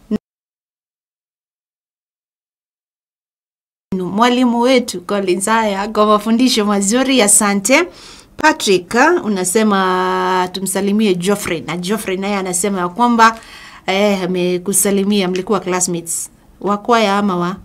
A: mwalimu wetu Collins haya kwa mafundisho mazuri, asante. Patrick unasema tumsalimie Geoffrey na Geoffrey naye anasema ya kwamba eh, amekusalimia, mlikuwa classmates wa kwaya ama wa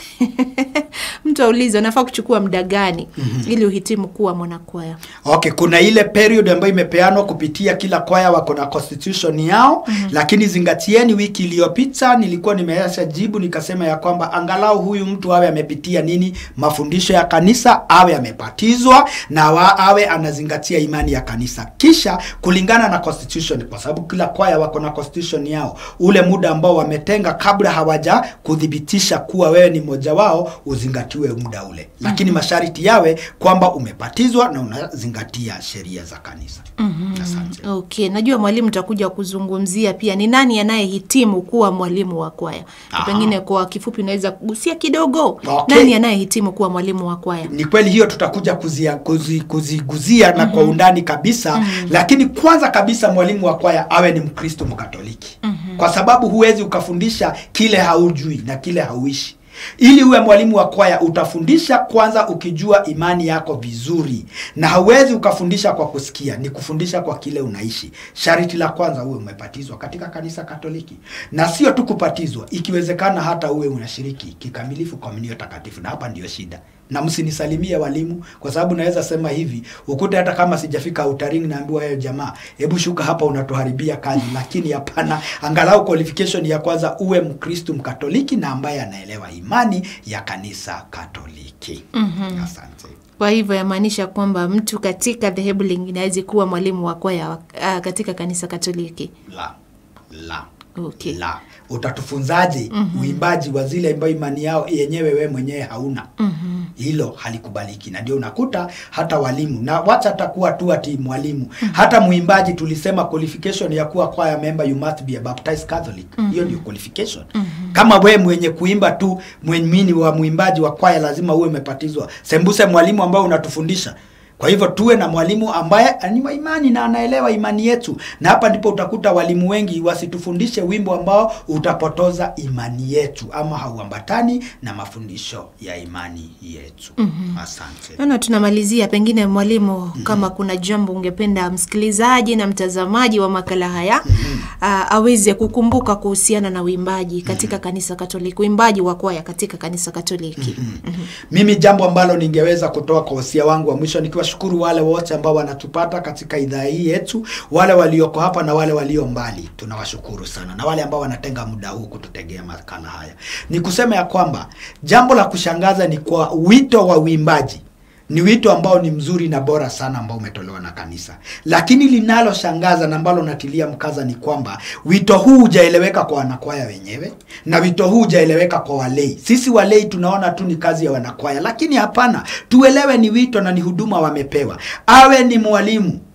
A: mtu aulize unafaa kuchukua muda gani mm-hmm. ili uhitimu kuwa mwanakwaya
B: okay kuna ile period ambayo imepeanwa kupitia kila kwaya wako na constitution yao mm-hmm. lakini zingatieni wiki iliyopita nilikuwa nimeacha jibu nikasema ya kwamba angalau huyu mtu awe amepitia nini mafundisho ya kanisa awe amepatizwa na wa, awe anazingatia imani ya kanisa kisha kulingana na constitution kwa sababu kila kwaya wako na constitution yao ule muda ambao wametenga kabla hawaja kudhibitisha kuwa wewe ni mmoja wao uzingatiwe muda ule lakini mm-hmm. masharti yawe kwamba umepatizwa na unazingatia sheria za kanisa mm-hmm. asante
A: okay najua mwalimu utakuja kuzungumzia pia ni nani anayehitimu kuwa mwalimu wa kwaya Na
B: Aha.
A: pengine kwa kifupi unaweza kugusia kidogo
B: Okay.
A: nani anayehitimu kuwa mwalimu wa kwaya
B: ni kweli hiyo tutakuja kuzia, kuzi, kuziguzia na kwa undani kabisa lakini kwanza kabisa mwalimu wa kwaya awe ni mkristo mkatoliki kwa sababu huwezi ukafundisha kile haujui na kile hauishi ili uwe mwalimu wa kwaya utafundisha kwanza ukijua imani yako vizuri na hauwezi ukafundisha kwa kusikia ni kufundisha kwa kile unaishi sharti la kwanza uwe umepatizwa katika kanisa katoliki na sio tu kupatizwa ikiwezekana hata uwe unashiriki kikamilifu komunio takatifu na hapa ndio shida na msinisalimie walimu kwa sababu naweza sema hivi ukute hata kama sijafika utarini naambiwa wewe jamaa hebu shuka hapa unatuharibia kazi lakini hapana angalau qualification ya kwanza uwe mkristu mkatoliki na ambaye anaelewa imani ya kanisa katoliki mm-hmm. asante
A: kwa hivyo yamaanisha kwamba mtu katika dhehebu lingine awezi kuwa mwalimu wa kwaya uh, katika kanisa katoliki
B: la la
A: okay.
B: la utatufunzaje mm-hmm. uimbaji wa zile ambayo imani yao yenyewe we mwenyewe hauna mm-hmm. hilo halikubaliki na ndio unakuta hata walimu na wacha atakuwa tu ati mwalimu mm-hmm. hata mwimbaji tulisema qualification ya kuwa choir member you must be a baptized catholic mm-hmm. hiyo ndio qualification mm-hmm. kama we mwenye kuimba tu mwenmini wa mwimbaji wa kwaya lazima uwe umepatizwa sembuse mwalimu ambao unatufundisha kwa hivyo tuwe na mwalimu ambaye ni wa imani na anaelewa imani yetu, na hapa ndipo utakuta walimu wengi wasitufundishe wimbo ambao utapotoza imani yetu ama hauambatani na mafundisho ya imani yetu. mm-hmm. Asante.
A: Naona tunamalizia, pengine mwalimu, mm-hmm. kama kuna jambo ungependa msikilizaji na mtazamaji wa makala haya mm-hmm. uh, aweze kukumbuka kuhusiana na uimbaji katika mm-hmm. kanisa Katoliki, uimbaji wa kwaya katika kanisa Katoliki. mm-hmm.
B: Mm-hmm. Mimi jambo ambalo ningeweza kutoa kwa wasia wangu wa mwisho nikiwashukuru wale wote ambao wanatupata katika idhaa hii yetu, wale walioko hapa na wale walio mbali, tunawashukuru sana, na wale ambao wanatenga muda huu kututegea makala haya. Ni kusema ya kwamba jambo la kushangaza ni kwa wito wa uimbaji ni wito ambao ni mzuri na bora sana ambao umetolewa na kanisa, lakini linaloshangaza na ambalo natilia mkaza ni kwamba wito huu hujaeleweka kwa wanakwaya wenyewe na wito huu hujaeleweka kwa walei. Sisi walei tunaona tu ni kazi ya wanakwaya, lakini hapana, tuelewe ni wito na ni huduma wamepewa. Awe ni mwalimu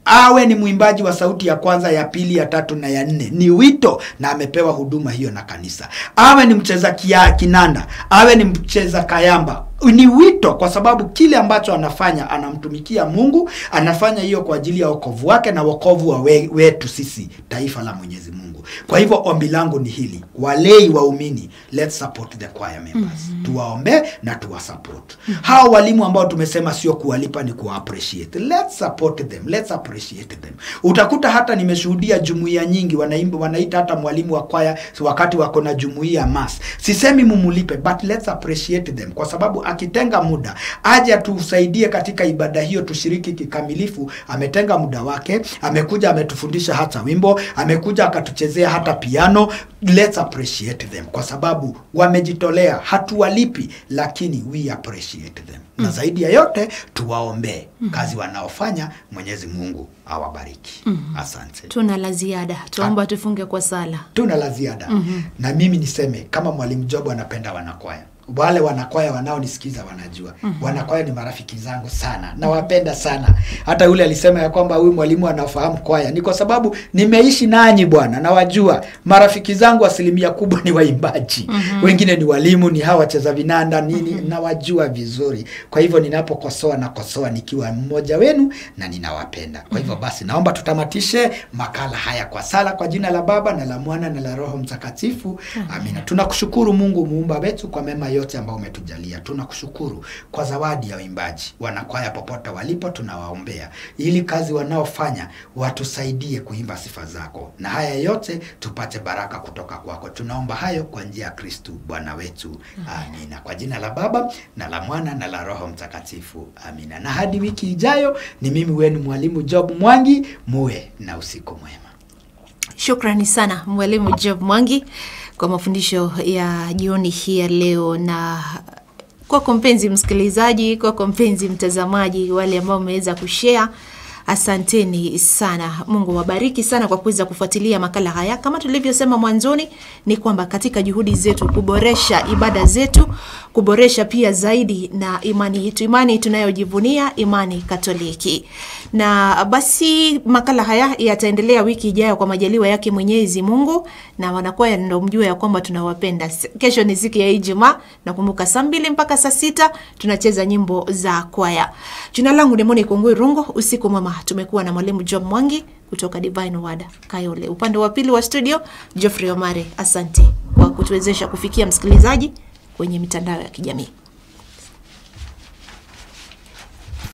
B: awe ni mwimbaji wa sauti ya kwanza ya pili ya tatu na ya nne ni wito na amepewa huduma hiyo na kanisa awe ni mcheza kia, kinanda awe ni mcheza kayamba ni wito kwa sababu kile ambacho anafanya anamtumikia mungu anafanya hiyo kwa ajili ya wokovu wake na wokovu wa we, wetu sisi taifa la mwenyezi mungu kwa hivyo ombi langu ni hili walei waumini let's support the choir members mm-hmm. tuwaombee na tuwasupport mm-hmm. hawa walimu ambao tumesema sio kuwalipa ni kuwa appreciate let's support them let's appreciate them utakuta hata nimeshuhudia jumuiya nyingi wanaimba wanaita hata mwalimu wa kwaya wakati wako na jumuiya mas sisemi mumulipe but let's appreciate them kwa sababu akitenga muda aje atusaidie katika ibada hiyo tushiriki kikamilifu ametenga muda wake amekuja ametufundisha hata wimbo amekuja akatuchezea hata piano let's appreciate them kwa sababu wamejitolea hatuwalipi lakini we appreciate them na zaidi ya yote tuwaombee kazi wanaofanya mwenyezi mungu awabariki asante
A: tuna la ziada tuomba tufunge kwa sala
B: tuna la ziada mm-hmm. na mimi niseme kama mwalimu job anapenda wanakwaya wale wanakwaya wanaonisikiza wanajua mm-hmm. wanakwaya ni marafiki zangu sana nawapenda sana hata yule alisema ya kwamba huyu mwalimu anafahamu kwaya ni kwa sababu nimeishi nanyi bwana nawajua marafiki zangu asilimia kubwa ni waimbaji mm-hmm. wengine ni walimu ni hawa wacheza vinanda nini mm-hmm. nawajua vizuri kwa hivyo ninapokosoa nakosoa nikiwa mmoja wenu na ninawapenda kwa hivyo basi naomba tutamatishe makala haya kwa sala kwa jina la baba na la mwana na la roho mtakatifu amina tunakushukuru mungu muumba wetu kwa mema yote ambayo umetujalia tunakushukuru kwa zawadi ya uimbaji wanakwaya popote walipo tunawaombea ili kazi wanaofanya watusaidie kuimba sifa zako na haya yote tupate baraka kutoka kwako tunaomba hayo kwa njia ya kristu bwana wetu amina kwa jina la baba na la mwana na la roho mtakatifu amina na hadi wiki ijayo ni mimi wenu mwalimu job mwangi muwe na usiku mwema
A: Shukrani sana mwalimu Job Mwangi kwa mafundisho ya jioni hii ya leo, na kwako mpenzi msikilizaji, kwako mpenzi mtazamaji, wale ambao mmeweza kushare Asanteni sana. Mungu wabariki sana kwa kuweza kufuatilia makala haya. Kama tulivyosema mwanzoni, ni kwamba katika juhudi zetu kuboresha ibada zetu, kuboresha pia zaidi na imani yetu, imani tunayojivunia, imani Katoliki. Na basi makala haya yataendelea wiki ijayo kwa majaliwa yake Mwenyezi Mungu, na wanakwaya ndo mjue ya kwamba tunawapenda. Kesho ni siku ya Ijumaa, nakumbuka saa mbili mpaka saa sita tunacheza nyimbo za kwaya. Jina langu ni Moni Kungui Rungo. Usiku mwema. Tumekuwa na mwalimu Job Mwangi kutoka Divine Word Kayole, upande wa pili wa studio Geoffrey Omare. Asante kwa kutuwezesha kufikia msikilizaji kwenye mitandao ya kijamii.